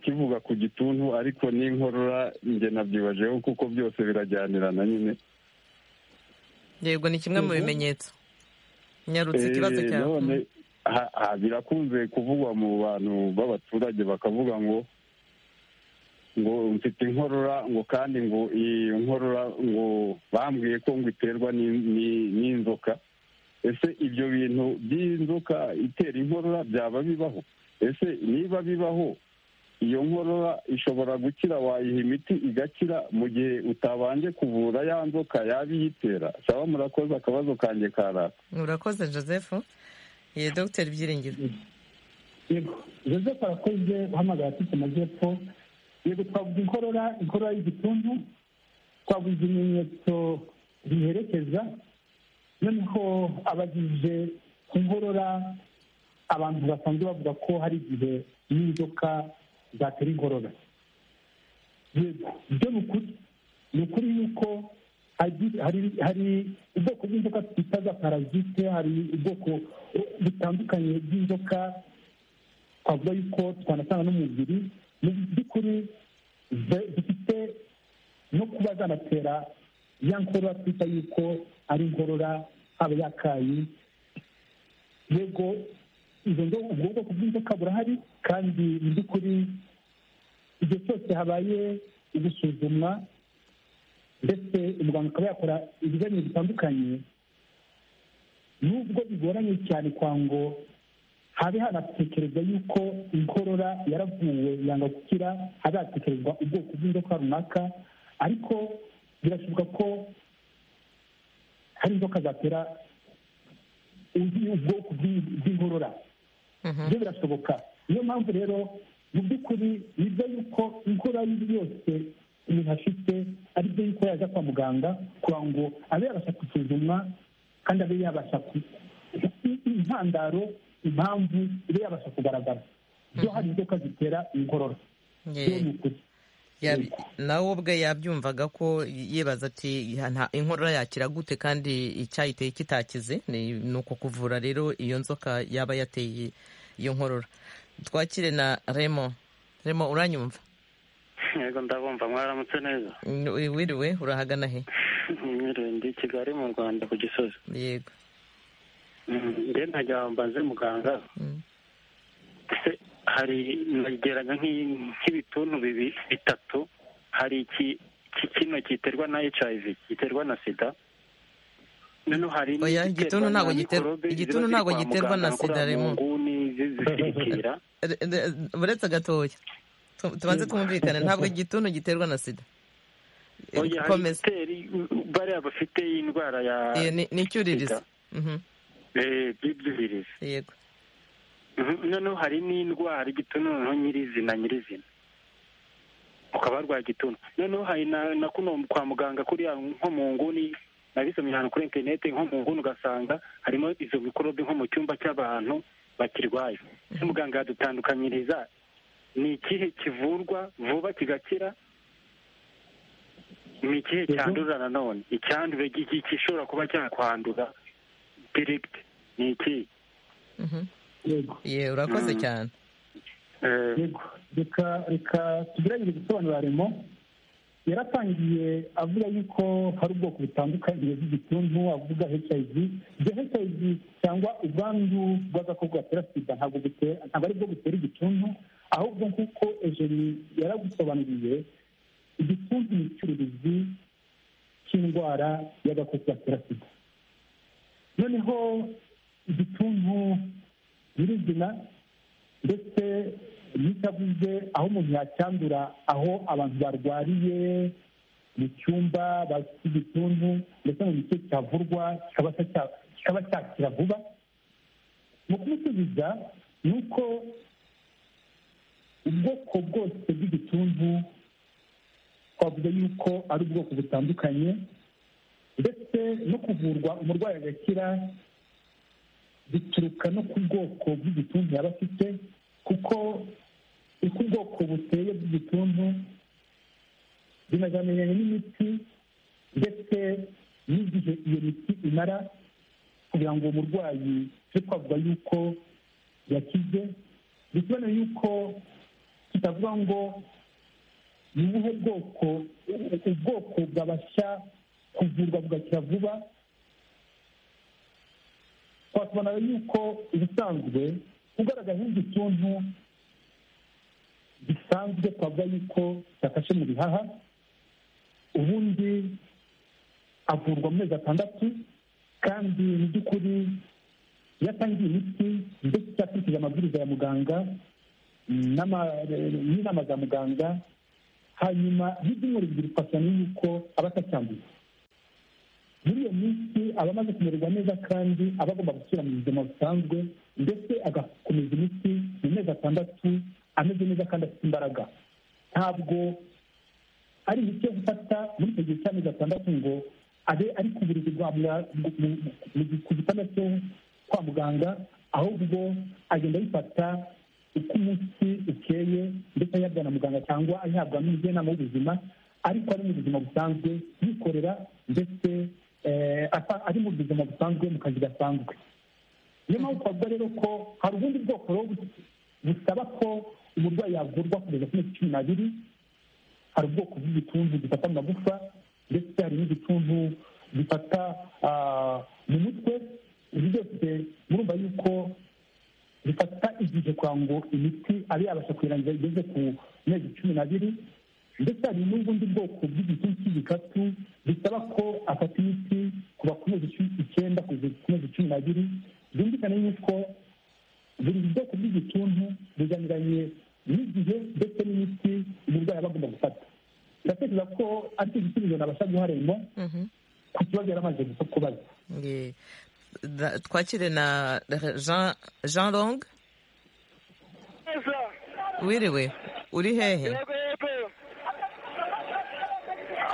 kivuga ku gituntu ariko n'inkorora njye nabyibajeho kuko byose birajyanirana nyine yego ni kimwe mu bimenyetso nyarutse ikibazo cyawe birakunze kuvugwa mu bantu b'abaturage bakavuga ngo ngo mfite inkorora ngo kandi ngo iyi nkorora ngo bambwiye ko ngo iterwa n'inzoka ese ibyo bintu by'inzoka itera inkorora byaba bibaho ese niba bibaho iyo nkorora ishobora gukira wayiha imiti igakira mu gihe utabanje kuvura ya nzoka yaba iyitera saba murakoze akabazo kanjye karaka murakoze joseph ye dogiteri byiringiro yego joseph arakoze uhamagara afite amajyepfo yego twavuga inkorora inkorora y'igituntu twavuga ibimenyetso biherekeza noneho abajije ku nkorora abantu basanzwe bavuga ko hari igihe n'inzoka zatera inkorora yego ibyo ni ukuri ni ukuri yuko hari ubwoko bw'inzoka twita za parazite hari ubwoko butandukanye bw'inzoka twavuga yuko twanasanga n'umubiri mu by'ukuri zifite no kuba zanatera ya nkorora twita yuko ari inkorora haba yakayi yego izo nzoga ubwo bwoko bw'inzoka burahari kandi mu by'ukuri igihe cyose habaye gusuzumwa ndetse umuganga akaba yakora ibizamini bitandukanye nubwo bigoranye cyane kwa ngo habe hanatekereza yuko inkorora yaravuwe yanga gukira hazatekerezwa ubwoko bw'inzoka runaka ariko birashoboka ko hari inzoka zatera ubwoko bw'inkorora ibyo birashoboka niyo mpamvu rero mu by'ukuri ni byo yuko inkorora yose umuntu afite ari byo yuko yajya kwa muganga kugira ngo abe yabasha gusuzumwa kandi abe yabasha intandaro impamvu ibe yabasha kugaragara byo hari inzoka zitera inkorora byo ni ukuri nawe ubwe yabyumvaga ko yibaza ati inkorora yakira gute kandi icyayiteye kitakize ni uko kuvura rero iyo nzoka yaba yateye iyo nkorora twakire na remo remo uranyumva yego ndabumva mwaramutse neza wiriwe urahagana he wiriwe ndi kigali mu rwanda ku gisozi yego njye ntajya mbaze muganga hari nageranya nk'ibituntu bibiri bitatu hari iki kino giterwa na hiv giterwa na sida noneho hari igituntu ntabwo giterwa na sida remo zisirikira uretse gatoya tubanze twumvikane ntabwo igituntu giterwa na sida komeza iteri bariya bafite indwara ya Eh, ni ni icyuririzo Sida. Mhm, eh, by'ibyuririzi yego Mhm, noneho hari n'indwara igituntu noneho nyirizina nyirizina ukaba warwaye igituntu noneho hari na na kuno kwa muganga kuriya nko mu nguni nabisomye ahantu kuri interineti nko mu nguni ugasanga harimo izo mikorobe nko mu cyumba cy'abantu bakirwaye ese muganga yadutandukanyiriza ni ikihe kivurwa vuba kigakira ni ikihe cyandurira nanone icyandure gi- gi- gishobora kuba cyakwandura direkiti ni ikihe Mhm. yego Ye, urakoze Mhm. cyane Eh, yego reka reka tugerageze gusobanurira remo yaratangiye avuga yuko hari ubwoko butandukanye bw'igituntu avuga hiv ibyo hiv cyangwa ubwandu bw'agakoko gatera sida ntabwo butera ntabwo ari bwo butera igituntu ahubwo nk'uko ejeni yaragusobanuriye igituntu ni icyuririzi cy'indwara y'agakoko gatera sida noneho igituntu nyirizina ndetse n'itavuze aho umuntu yacyandura aho abantu barwariye mu cyumba bafite igituntu ndetse mu gice cyavurwa kikaba cya- kikaba cyakira vuba mu kumusubiza ni uko ubwoko bwose bw'igituntu twavuga yuko ari ubwoko butandukanye ndetse no kuvurwa umurwayi agakira bituruka no ku bwoko bw'igituntu yaba afite kuko uko ubwoko buteye bw'igituntu binajyaniranye n'imiti ndetse n'igihe iyo miti imara kugira ngo uwo murwayi tujye twavuga yuko yakize bisobanuye yuko tutavuga ngo ni ubuhe bwoko ubwoko bwabasha kuvurwa bugakira vuba twakubona yuko ubusanzwe ugaragara nk'igituntu gisanzwe twavuga yuko cyafashe mu bihaha ubundi avurwa mu mezi atandatu kandi mu by'ukuri iyo atangiye imiti ndetse cyakurikije amabwiriza ya muganga n'ama- n'inama za muganga hanyuma n'ibyumweru bibiri twasanga yuko aba atacyanduye muri iyo minsi aba amaze kumererwa neza kandi aba agomba gusubira mu buzima busanzwe ndetse agakomeza imiti mu mezi atandatu ameze neza kandi afite imbaraga ntabwo ari imiti yo gufata muri icyo gihe cy'amezi atandatu ngo abe ari ku buriri bwa mwa- mu- mu- mu- ku gitanda cyo kwa muganga ahubwo agenda ayifata uko umunsi ukeye ndetse ayabwa na muganga cyangwa ayihabwa n'umujyanama w'ubuzima ariko ari mu buzima busanzwe yikorera ndetse eh, ata- ari mu buzima busanzwe mu kazi gasanzwe niyo mpamvu twavuga rero ko hari ubundi bwoko rero bu- busaba ko umurwayi yavurwa kugeza ku mezi cumi n'abiri hari ubwoko bw'igituntu gifata mu magufa ndetse hari n'igituntu gifata ah, mu mutwe ibi byose murumva yuko bifata igihe kugira ngo imiti abe yabasha kuyirangiza igeze ku mezi cumi n'abiri ndetse hari n'ubundi bwoko bw'igituntu cy'igikatu bisaba ko afata imiti kuva ku mezi cumi icyenda kugeza ku mezi cumi n'abiri byumvikane yuko buri bwoko bw'igituntu bujyaniranye n'igihe ndetse n'imiti umurwayi aba agomba gufata ndatekereza ko ari cyo gisubizo nabasha guha remo Mhm. ku kibazo yari amaze gusa kubaza Ye. Da- twakire na jean jean long neza wiriwe uri hehe yego yego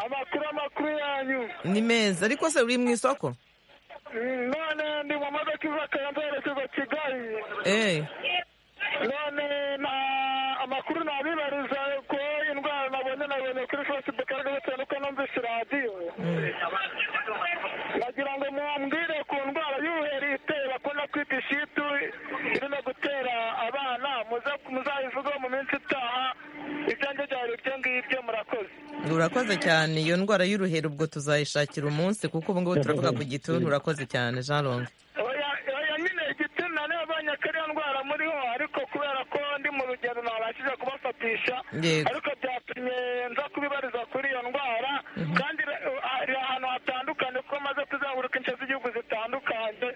amakuru amakuru yanyu ni meza ariko se uri mu isoko Mm, none ndi mu modoka iva kayanza yerekeza kigali Eh, none na amakuru nabibariza ko indwara nabonye nabonye kuri facebook ariko bitewe nuko numvise radiyo nagira ngo mumbwire ku ndwara y'ubuheri iteye bakunda kwita ishitu irimo gutera abana muze- muzayivugeho mu minsi itaha ibyanjye byari ibyo ngibyo murakoze urakoze cyane iyo ndwara y'uruheri ubwo tuzayishakira umunsi kuko ubu ngubu turavuga ku gituntu urakoze cyane jean long oya oya nyine igitsina niyo abonye ko ariyo ndwara muriho ariko kubera ko ndi mu rugendo ntabashije kubafatisha Yego. ariko byatumye nza kubibariza kuri iyo ndwara kandi ra- hari ahantu hatandukanye kuko maze kuzenguruka ince z'igihugu zitandukanye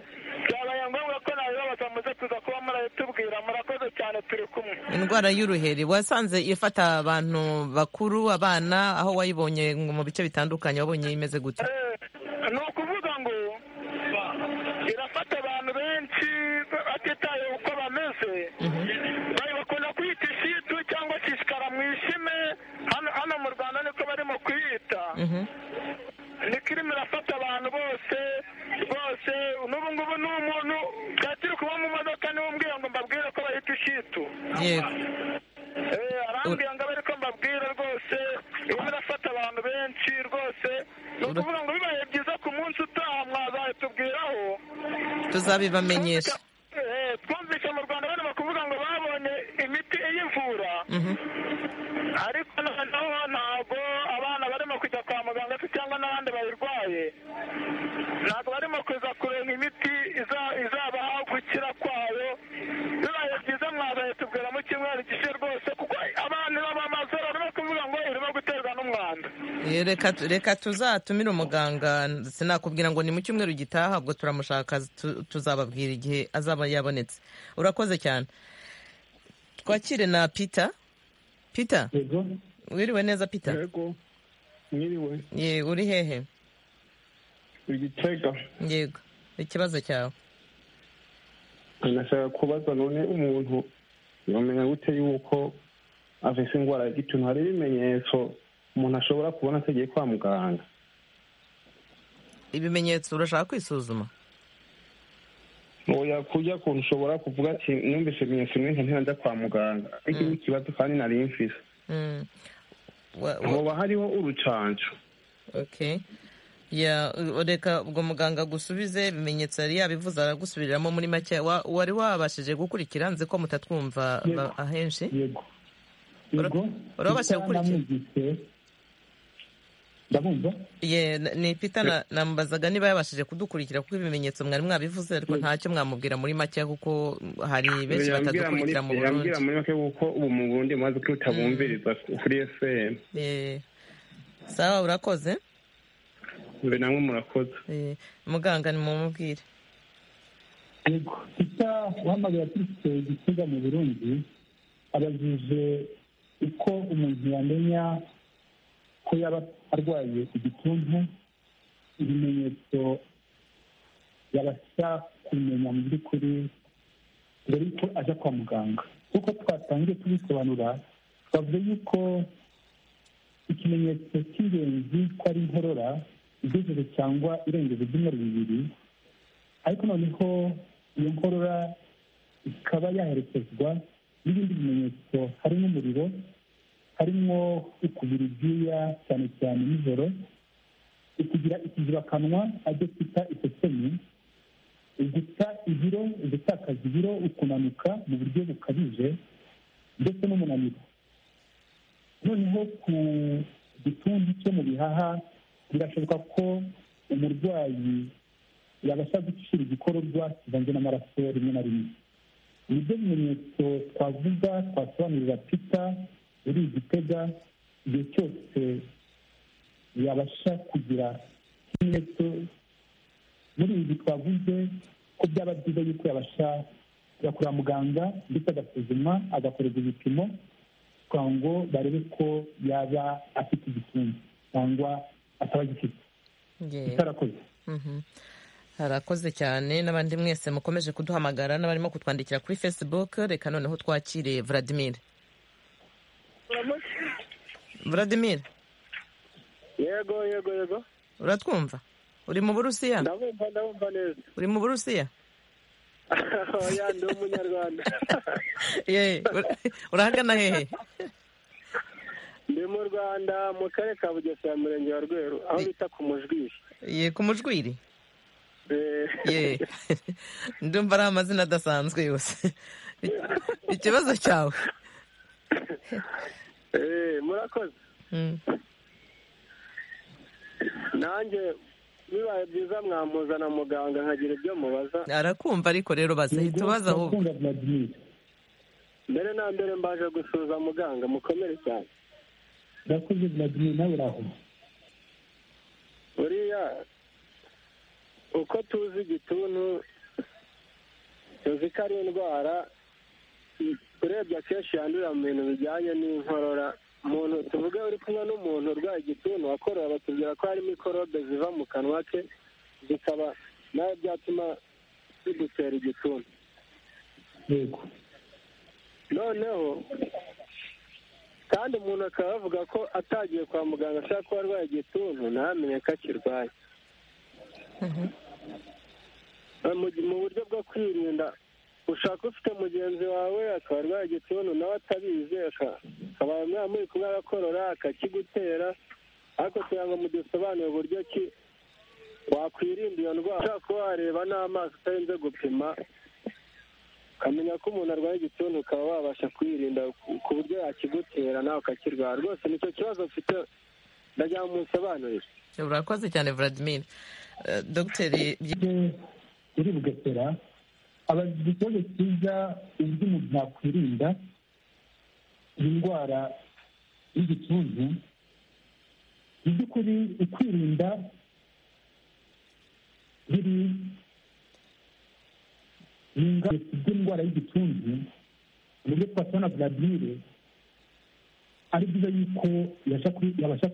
byabaye ngombwa ko nabibabaza muze kuza kuba muratubwira murakoze cyane turi kumwe indwara y'uruheri wasanze ifata abantu bakuru abana aho wayibonye mu bice bitandukanye wabonye imeze gutya ni ukuvuga ngo irafata abantu benshi batitaye uko bameze bari bakunda kwita ishitu cyangwa se ishikara mu ishime hano hano mu rwanda niko barimo kuyita ni kirimo irafata abantu bose bose n'ubu ngubu ni umuntu twakiri kuba mu modoka niwe umbwira ngo mbabwire ko bahita ishitu yego Eh, arambwira ngo abe ariko mbabwira rwose irimo irafata abantu benshi rwose ni ukuvuga ngo bibaye byiza ku munsi utaha mwazabitubwiraho tuzabibamenyesha Eh, twumvise mu rwanda bari kuvuga ngo babonye imiti iyivura Mhm. ariko noneho ntabwo abana barimo kujya kwa muganga se cyangwa n'abandi bayirwaye ntabwo barimo kuza kureba imiti iza- izabaha gukira kwayo bibaye byiza mwabaye tubwira mu cyumweru gishe rwose kuko abantu b'amamazoro barimo kuvuga ngo irimo guterwa n'umwanda Eh, reka reka tuzatumire umuganga sinakubwira ngo ni mu cyumweru gitaha ubwo turamushaka tu- tuzababwira igihe azaba yabonetse urakoze cyane twakire na peter peter yego wiriwe neza peter yego mwiriwe ye uri hehe igitega yego ikibazo cyawe nashaka kubaza none umuntu yamenya gute yuko afite indwara y'igituntu hari ibimenyetso umuntu ashobora kubona atagiye kwa muganga ibimenyetso urashaka kwisuzuma oya kujya kuntu ushobora kuvuga ati numvise ibimenyetso bimwe nka ntirajya kwa muganga ariko ni ikibazo kandi nari mfise Mm. Wa- wa- hoba hariho urucanco okay ya u- reka ubwo muganga agusubize ibimenyetso yari yabivuze aragusubiriramo muri make Wa- wari wabashije gukurikira nzi ko mutatwumva ba- ahenshi yego yego urabasha gukurikira? Namwumvise. ndamwumva ye n- ni pita na- namubazaga niba yabashije kudukurikira kuko ibimenyetso mwari mwabivuze ariko ntacyo mwamubwira muri make kuko hari benshi yambwira muri batadukurikira mu burundi yambwira muri make kuko ubu mu burundi maze ko utabumviriza kuri fm Eh, sawa urakoze mbe namwe murakoze Eh, muganga nimumubwire yego isa uhamagara turutse igisiga mu burundi abajije uko umuntu yamenya ko yaba arwaye igituntu ibimenyetso yabasha kumenya mu by'ukuri mbere yuko ajya kwa muganga kuko twatangiye tubisobanura twavuze yuko ikimenyetso cy'ingenzi ko ari inkorora igejeje cyangwa irengeje ibyumweru bibiri ariko noneho iyo nkorora ikaba yaherekezwa n'ibindi bimenyetso harimo umuriro harimo ukubira ibyuya cyane cyane nijoro ukugira ikizibakanwa ajya kwita isesemi uguta ibiro ugutakaza ibiro ukunanuka mu buryo bukabije ndetse n'umunaniro noneho ku gituntu cyo mu bihaha birashoboka ko umurwayi yabasha gucira igikororwa kivanze n'amaraso rimwe na rimwe ni byo bimenyetso twavuga twasobanurira pita uri igitega igihe cyose yabasha kugira ikimenyetso muri ibi twavuze ko byaba byiza yuko yabasha kujya kureba muganga ndetse agasuzumwa agakorerwa ibipimo kugira ngo barebe ko yaba afite igituntu cyangwa ataba agifite Ye. itarakoze Mhm. harakoze cyane n'abandi mwese mukomeje kuduhamagara n'abarimo kutwandikira kuri facebook reka noneho twakire vladimir vladimir yego yego yego uratwumva uri mu burusiya ndabumva ndabumva neza uri mu burusiya oya ndi umunyarwanda ye ur- urahagana hehe ndi mu rwanda mu karere ka bugesera murenge wa rweru aho bita ku mujwishi ye ku mujwiri ye ndumva ari amazina adasanzwe yose ikibazo cyawe murakoze Mm. nanjye bibaye byiza mwamuzana muganga nkagira ibyo mubaza arakumva ariko rero baze hita ubaza ahubwo Ndakunda Vladimir. mbere na mbere mbaje gusuza muganga mukomere cyane Ndakoze Vladimir nawe uraho. buriya uko tuzi igituntu tuzi ko ari indwara urebye akenshi yandurira mu bintu bijyanye n'inkorora umuntu tuvuge uri kumwe n'umuntu urwaye igituntu akorora batubwira ko hari mikorobe ziva mu kanwa ke zikaba nawe byatuma bidutera igituntu yego noneho kandi umuntu akaba avuga ko atagiye kwa muganga ashobora kuba arwaye igituntu ntamenye ko akirwaye mu mu buryo bwo kwirinda ushaka ufite mugenzi wawe akaba arwaye igituntu nawe atabizi akaba mwamuri kumwe agakorora akakigutera ariko kugira ngo mudusobanurire uburyo ki wakwirinda iyo ndwara ushobora kuba wareba n'amaso utarinze gupima ukamenya ko umuntu arwaye igituntu ukaba wabasha kwirinda ku buryo yakigutera nawe ukakirwara rwose nicyo kibazo mfite ndagira ngo musobanurire urakoze cyane vladimir Eh, dogiteri uri bugesera abajijwe ikibazo cyiza uburyo umuntu yakwirinda indwara y'igituntu mu by'ukuri ukwirinda biri mu ngaruka by'indwara y'igituntu mu buryo twasaba na vladimir ari byiza yuko yabasha kwi- yabasha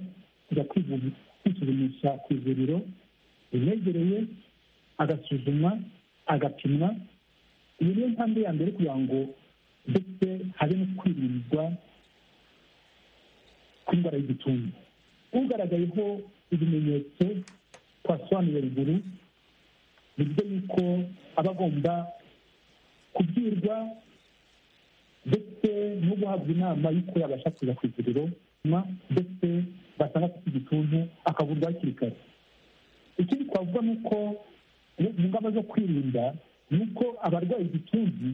kujya kwivu- kwisuzumisha ku ivuriro rimwegereye agasuzumwa agapimwa iyo niyo ntambwe ya mbere kugira ngo ndetse habe no kwirindwa kw'indwara y'igituntu ugaragayeho ibimenyetso twasobanuye ruguru ni byo yuko aba agomba kubwirwa ndetse no guhabwa inama y'uko yabasha kujya ku ivuriro ma- ndetse basanga afite igituntu akavurwa hakiri kare ikindi twavuga ni uko mu mu ngamba zo kwirinda ni uko abarwaye igituntu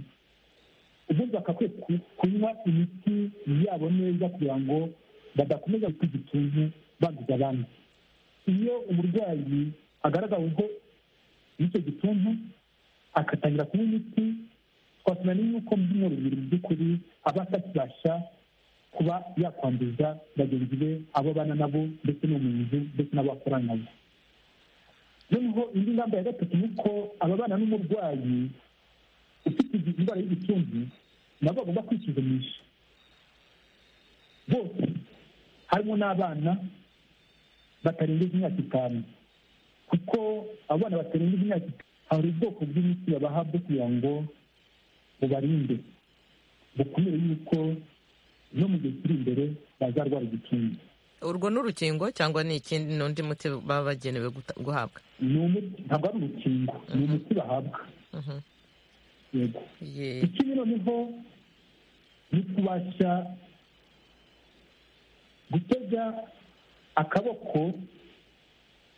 ubundi bagakwiye ku- kunywa imiti yabo neza kugira ngo badakomeza gukora igituntu banduza abandi iyo umurwayi agaragaweho n'icyo gituntu agatangira kunywa imiti twasomera n'uko mu byumweru bibiri mu by'ukuri aba atakibasha kuba yakwanduza bagenzi be abo abana nabo ndetse no mu nzu ndetse n'abo akorana nabo noneho indi ngamba ya gatatu ni uko ababana n'umurwayi ufite izi- indwara y'igituntu nabo bagomba kwisuzumisha bose harimo n'abana batarengeje imyaka itanu kuko abana batarengeje imyaka itanu hari ubwoko bw'imiti babaha bwo kugira ngo bubarinde bukumire yuko no mu gihe kiri imbere bazarwara igituntu urwo ni urukingo cyangwa ni ikindi ni undi muti baba bagenewe guta- guhabwa ni umuti ntabwo ari urukingo ni umuti bahabwa Mhm. yego Ye- ikindi noneho ni kubasha gutega akaboko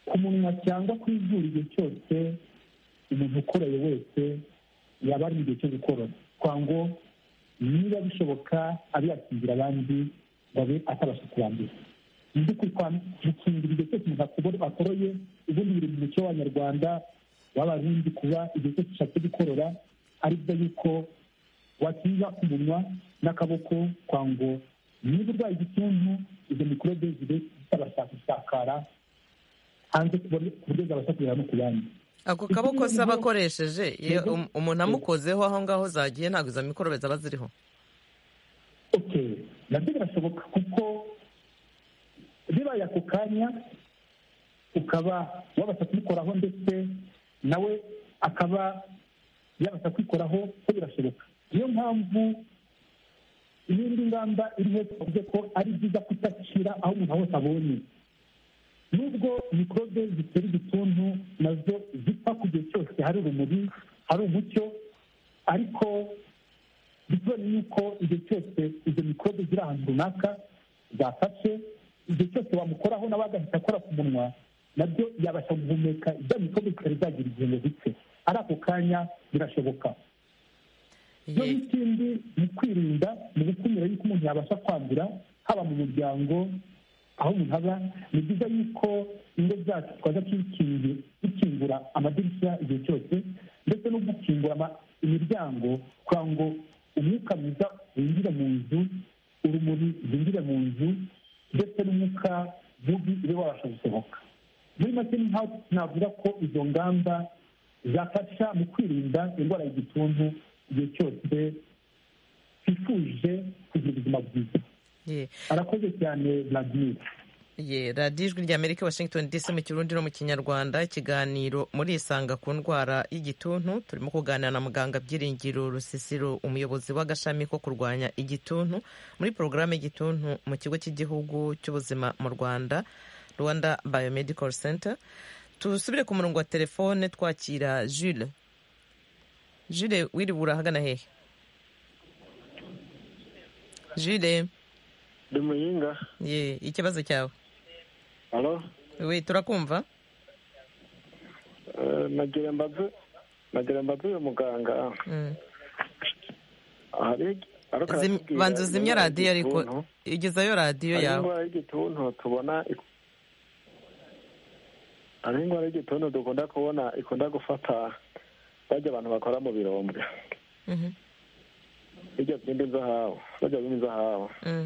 ku munwa cyangwa ku izuru igihe cyose umuntu ukoroye wese yaba ari mu gihe cyo gukorora kwa ngo niba bishoboka abe yakingira abandi babe atabasha kubanduza mu by'ukuri kwa gukingira igihe cyose umuntu akubona- akoroye ubundi biri mu muco w'abanyarwanda w'abarundi kuba igihe cyose ushatse gukorora ari byo yuko wakinga umunwa n'akaboko kwa ngo niba urwaye igituntu izo mikorobe zibe zitabasha gusakara hanze ku buryo ku buryo zabasha kugera no ku bandi ako kaboko se aba akoresheje iyo Yego. um- umuntu amukozeho aho ngaho zagiye ntabwo izo mikorobe zaba ziriho okay nabyo birashoboka kuko bibaye ako kanya ukaba wabasha kubikoraho ndetse nawe akaba yabasha kwikoraho ko birashoboka niyo mpamvu iyindi ngamba iriho twavuze ko ari byiza kudacira aho umuntu hose abonye nubwo mikorobe zitera igituntu nazo zipfa ku gihe cyose hari urumuri hari umucyo ariko bitewe n'uko igihe cyose izo mikorobe ziri ahantu runaka zafashe igihe cyose wamukoraho nawe agahita akora ku munwa nabyo yabasha guhumeka ibya mikorobe zitari zagira igihe ngo bipfe ari ako kanya birashoboka noneho ikindi ni ukwirinda mu gukumira yuko umuntu yabasha kwandura haba mu muryango aho umuntu aba ni byiza yuko ingo zacu twaza tukingi- dukingura amadirishya igihe cyose ndetse no gukingura ama- imiryango kugira ngo umwuka mwiza winjire mu nzu urumuri rwinjire mu nzu ndetse n'umwuka mubi ube wabasha gusohoka muri make ni nk'aho navuga ko izo ngamba zafasha mu kwirinda indwara y'igituntu igihe cyose twifuje kugira ubuzima bwiza arakoze cyane vladimir ye radiyo ijwi ry'amerika washington dc mu kirundi no mu kinyarwanda ikiganiro muri isanga ku ndwara y'igituntu turimo kuganira na muganga byiringiro rusisiro umuyobozi w'agashami ko kurwanya igituntu muri porogaramu y'igituntu mu kigo cy'igihugu cy'ubuzima mu rwanda rwanda biomedical center tusubire ku murongo wa telefone twakira jule jule wiriwe urahagana hehe jule ndi muyinga ye ikibazo cyawe halo we turakumva Eh, nagira mbaze nagira mbaze uyu muganga hari ariko Zim- aratubwira banza uzimye indwara radiyo ariko y'igituntu. igezayo radiyo hari yawe indwara y'igituntu tubona ik- hari indwara y'igituntu dukunda kubona ikunda gufata bajya abantu bakora mu birombe Mhm. bijya byimba inzahabu bajya byimba inzahabu Mm.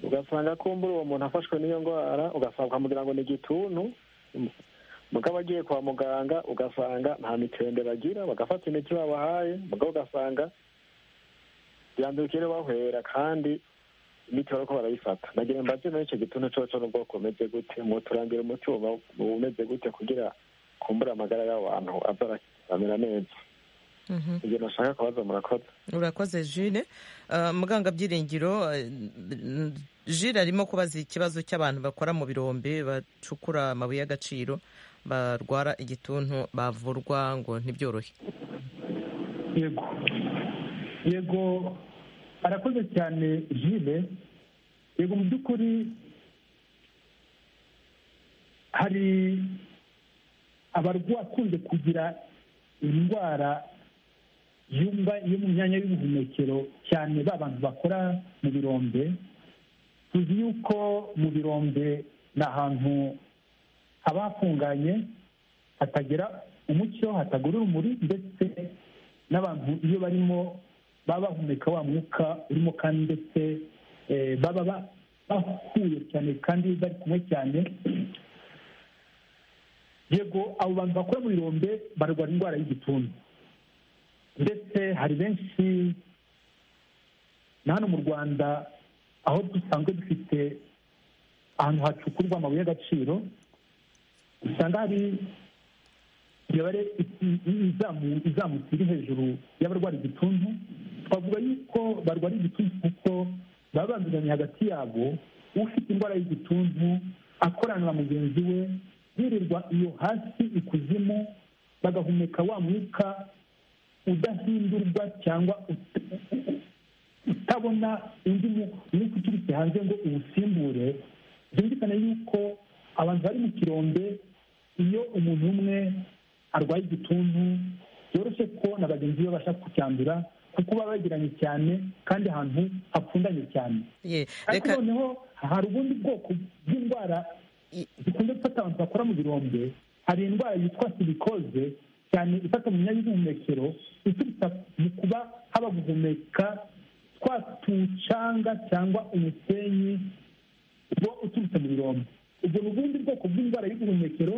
ugasanga kumbura uwo muntu afashwe n'iyo ndwara ugasanga ukamugira ngo ni igituntu mugabo agiye kwa muganga ugasanga nta mitende bagira bagafata imiti babahaye mugabo ugasanga yandukire bahwera kandi imiti bariko barayifata nagira mbaze muri icyo gituntu coco n'ubwoko bumeze gute muturangira umuti woba- bumeze gute kugira kumbura amagara y'abantu aza aramera neza Mhm. ibyo nashaka kubaza murakoze urakoze jule Uh, muganga byiringiro uh, n- jule arimo kubaza ikibazo cy'abantu bakora mu birombe bacukura amabuye y'agaciro barwara igituntu bavurwa ngo ntibyorohe yego yego arakoze cyane jile yego mu by'ukuri hari abarwayi akunze kugira indwara yumva yo mu myanya y'ubuhumekero cyane ba bantu bakora mu birombe tuzi yuko mu birombe ni ahantu haba hafunganye hatagira umucyo hatagura urumuri ndetse n'abantu iyo barimo baba bahumeka wa mwuka urimo kandi ndetse eh, baba ba- bahuye cyane kandi bari kumwe cyane yego abo bantu bakora mu birombe barwara indwara y'igituntu ndetse hari benshi na hano mu rwanda aho dusanzwe dufite ahantu hacukurwa amabuye y'agaciro usanga hari imibare i- i- izamu- izamutse iri hejuru y'abarwara igituntu twavuga yuko barwara igituntu kuko baba banduzanya hagati yabo ufite indwara y'igituntu akorana na mugenzi we yirirwa iyo hasi ikuzimu bagahumeka wa mwuka udahindurwa cyangwa ut- utabona undi mu- mwuka uturutse hanze ngo uwusimbure byumvikane yuko abantu bari mu kirombe iyo umuntu umwe arwaye igituntu byoroshye ko na bagenzi be babasha kucyandura kuko baba bagiranye cyane kandi ahantu hapfundanye cyane Ye, ariko reka noneho hari ubundi bwoko bw'indwara zikunze gufata abantu bakora mu birombe hari indwara yitwa sirikoze cyane ifata mu myanya y'ubuhumekero iturutse mu kuba haba guhumeka twa tucanga cyangwa umusenyi uba uturutse mu birombe ubwo ni ubundi bwoko bw'indwara y'ubuhumekero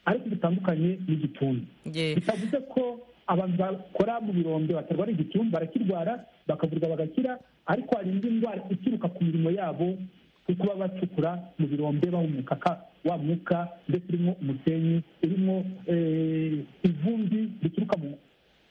ariko butandukanye n'igituntu ye, bitavuze ko abantu bakora mu birombe batarwara igituntu barakirwara bakavurwa bagakira ariko hari indi ndwara ituruka ku mirimo yabo kuko baba bacukura mu birombe bahumeka ka- wa mwuka ndetse urimo umusenyi urimo eh, ivumbi rituruka mu-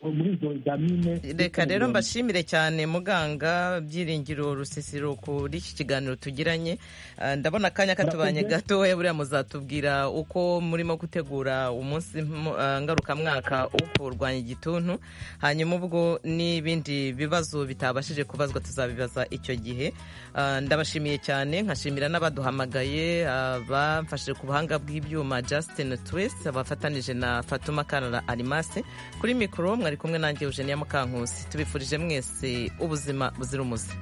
muri izo zamine reka rero mbashimire cyane muganga byiringiro rusisiro kuri iki kiganiro tugiranye Ah, ndabona akanya katubanye Murakoze. gatoya buriya muzatubwira uko murimo gutegura umunsi mpu- ah, ngarukamwaka wo kurwanya igituntu hanyuma ubwo n'ibindi bibazo bitabashije kubazwa tuzabibaza icyo gihe Ah, ndabashimiye cyane nkashimira n'abaduhamagaye abamfashije ku buhanga bw'ibyuma justin twese abafatanije na fatuma kanara arimase kuri mikoro mwari kumwe nanjye eugenia mukankusi tubifurije mwese ubuzima buzira umuze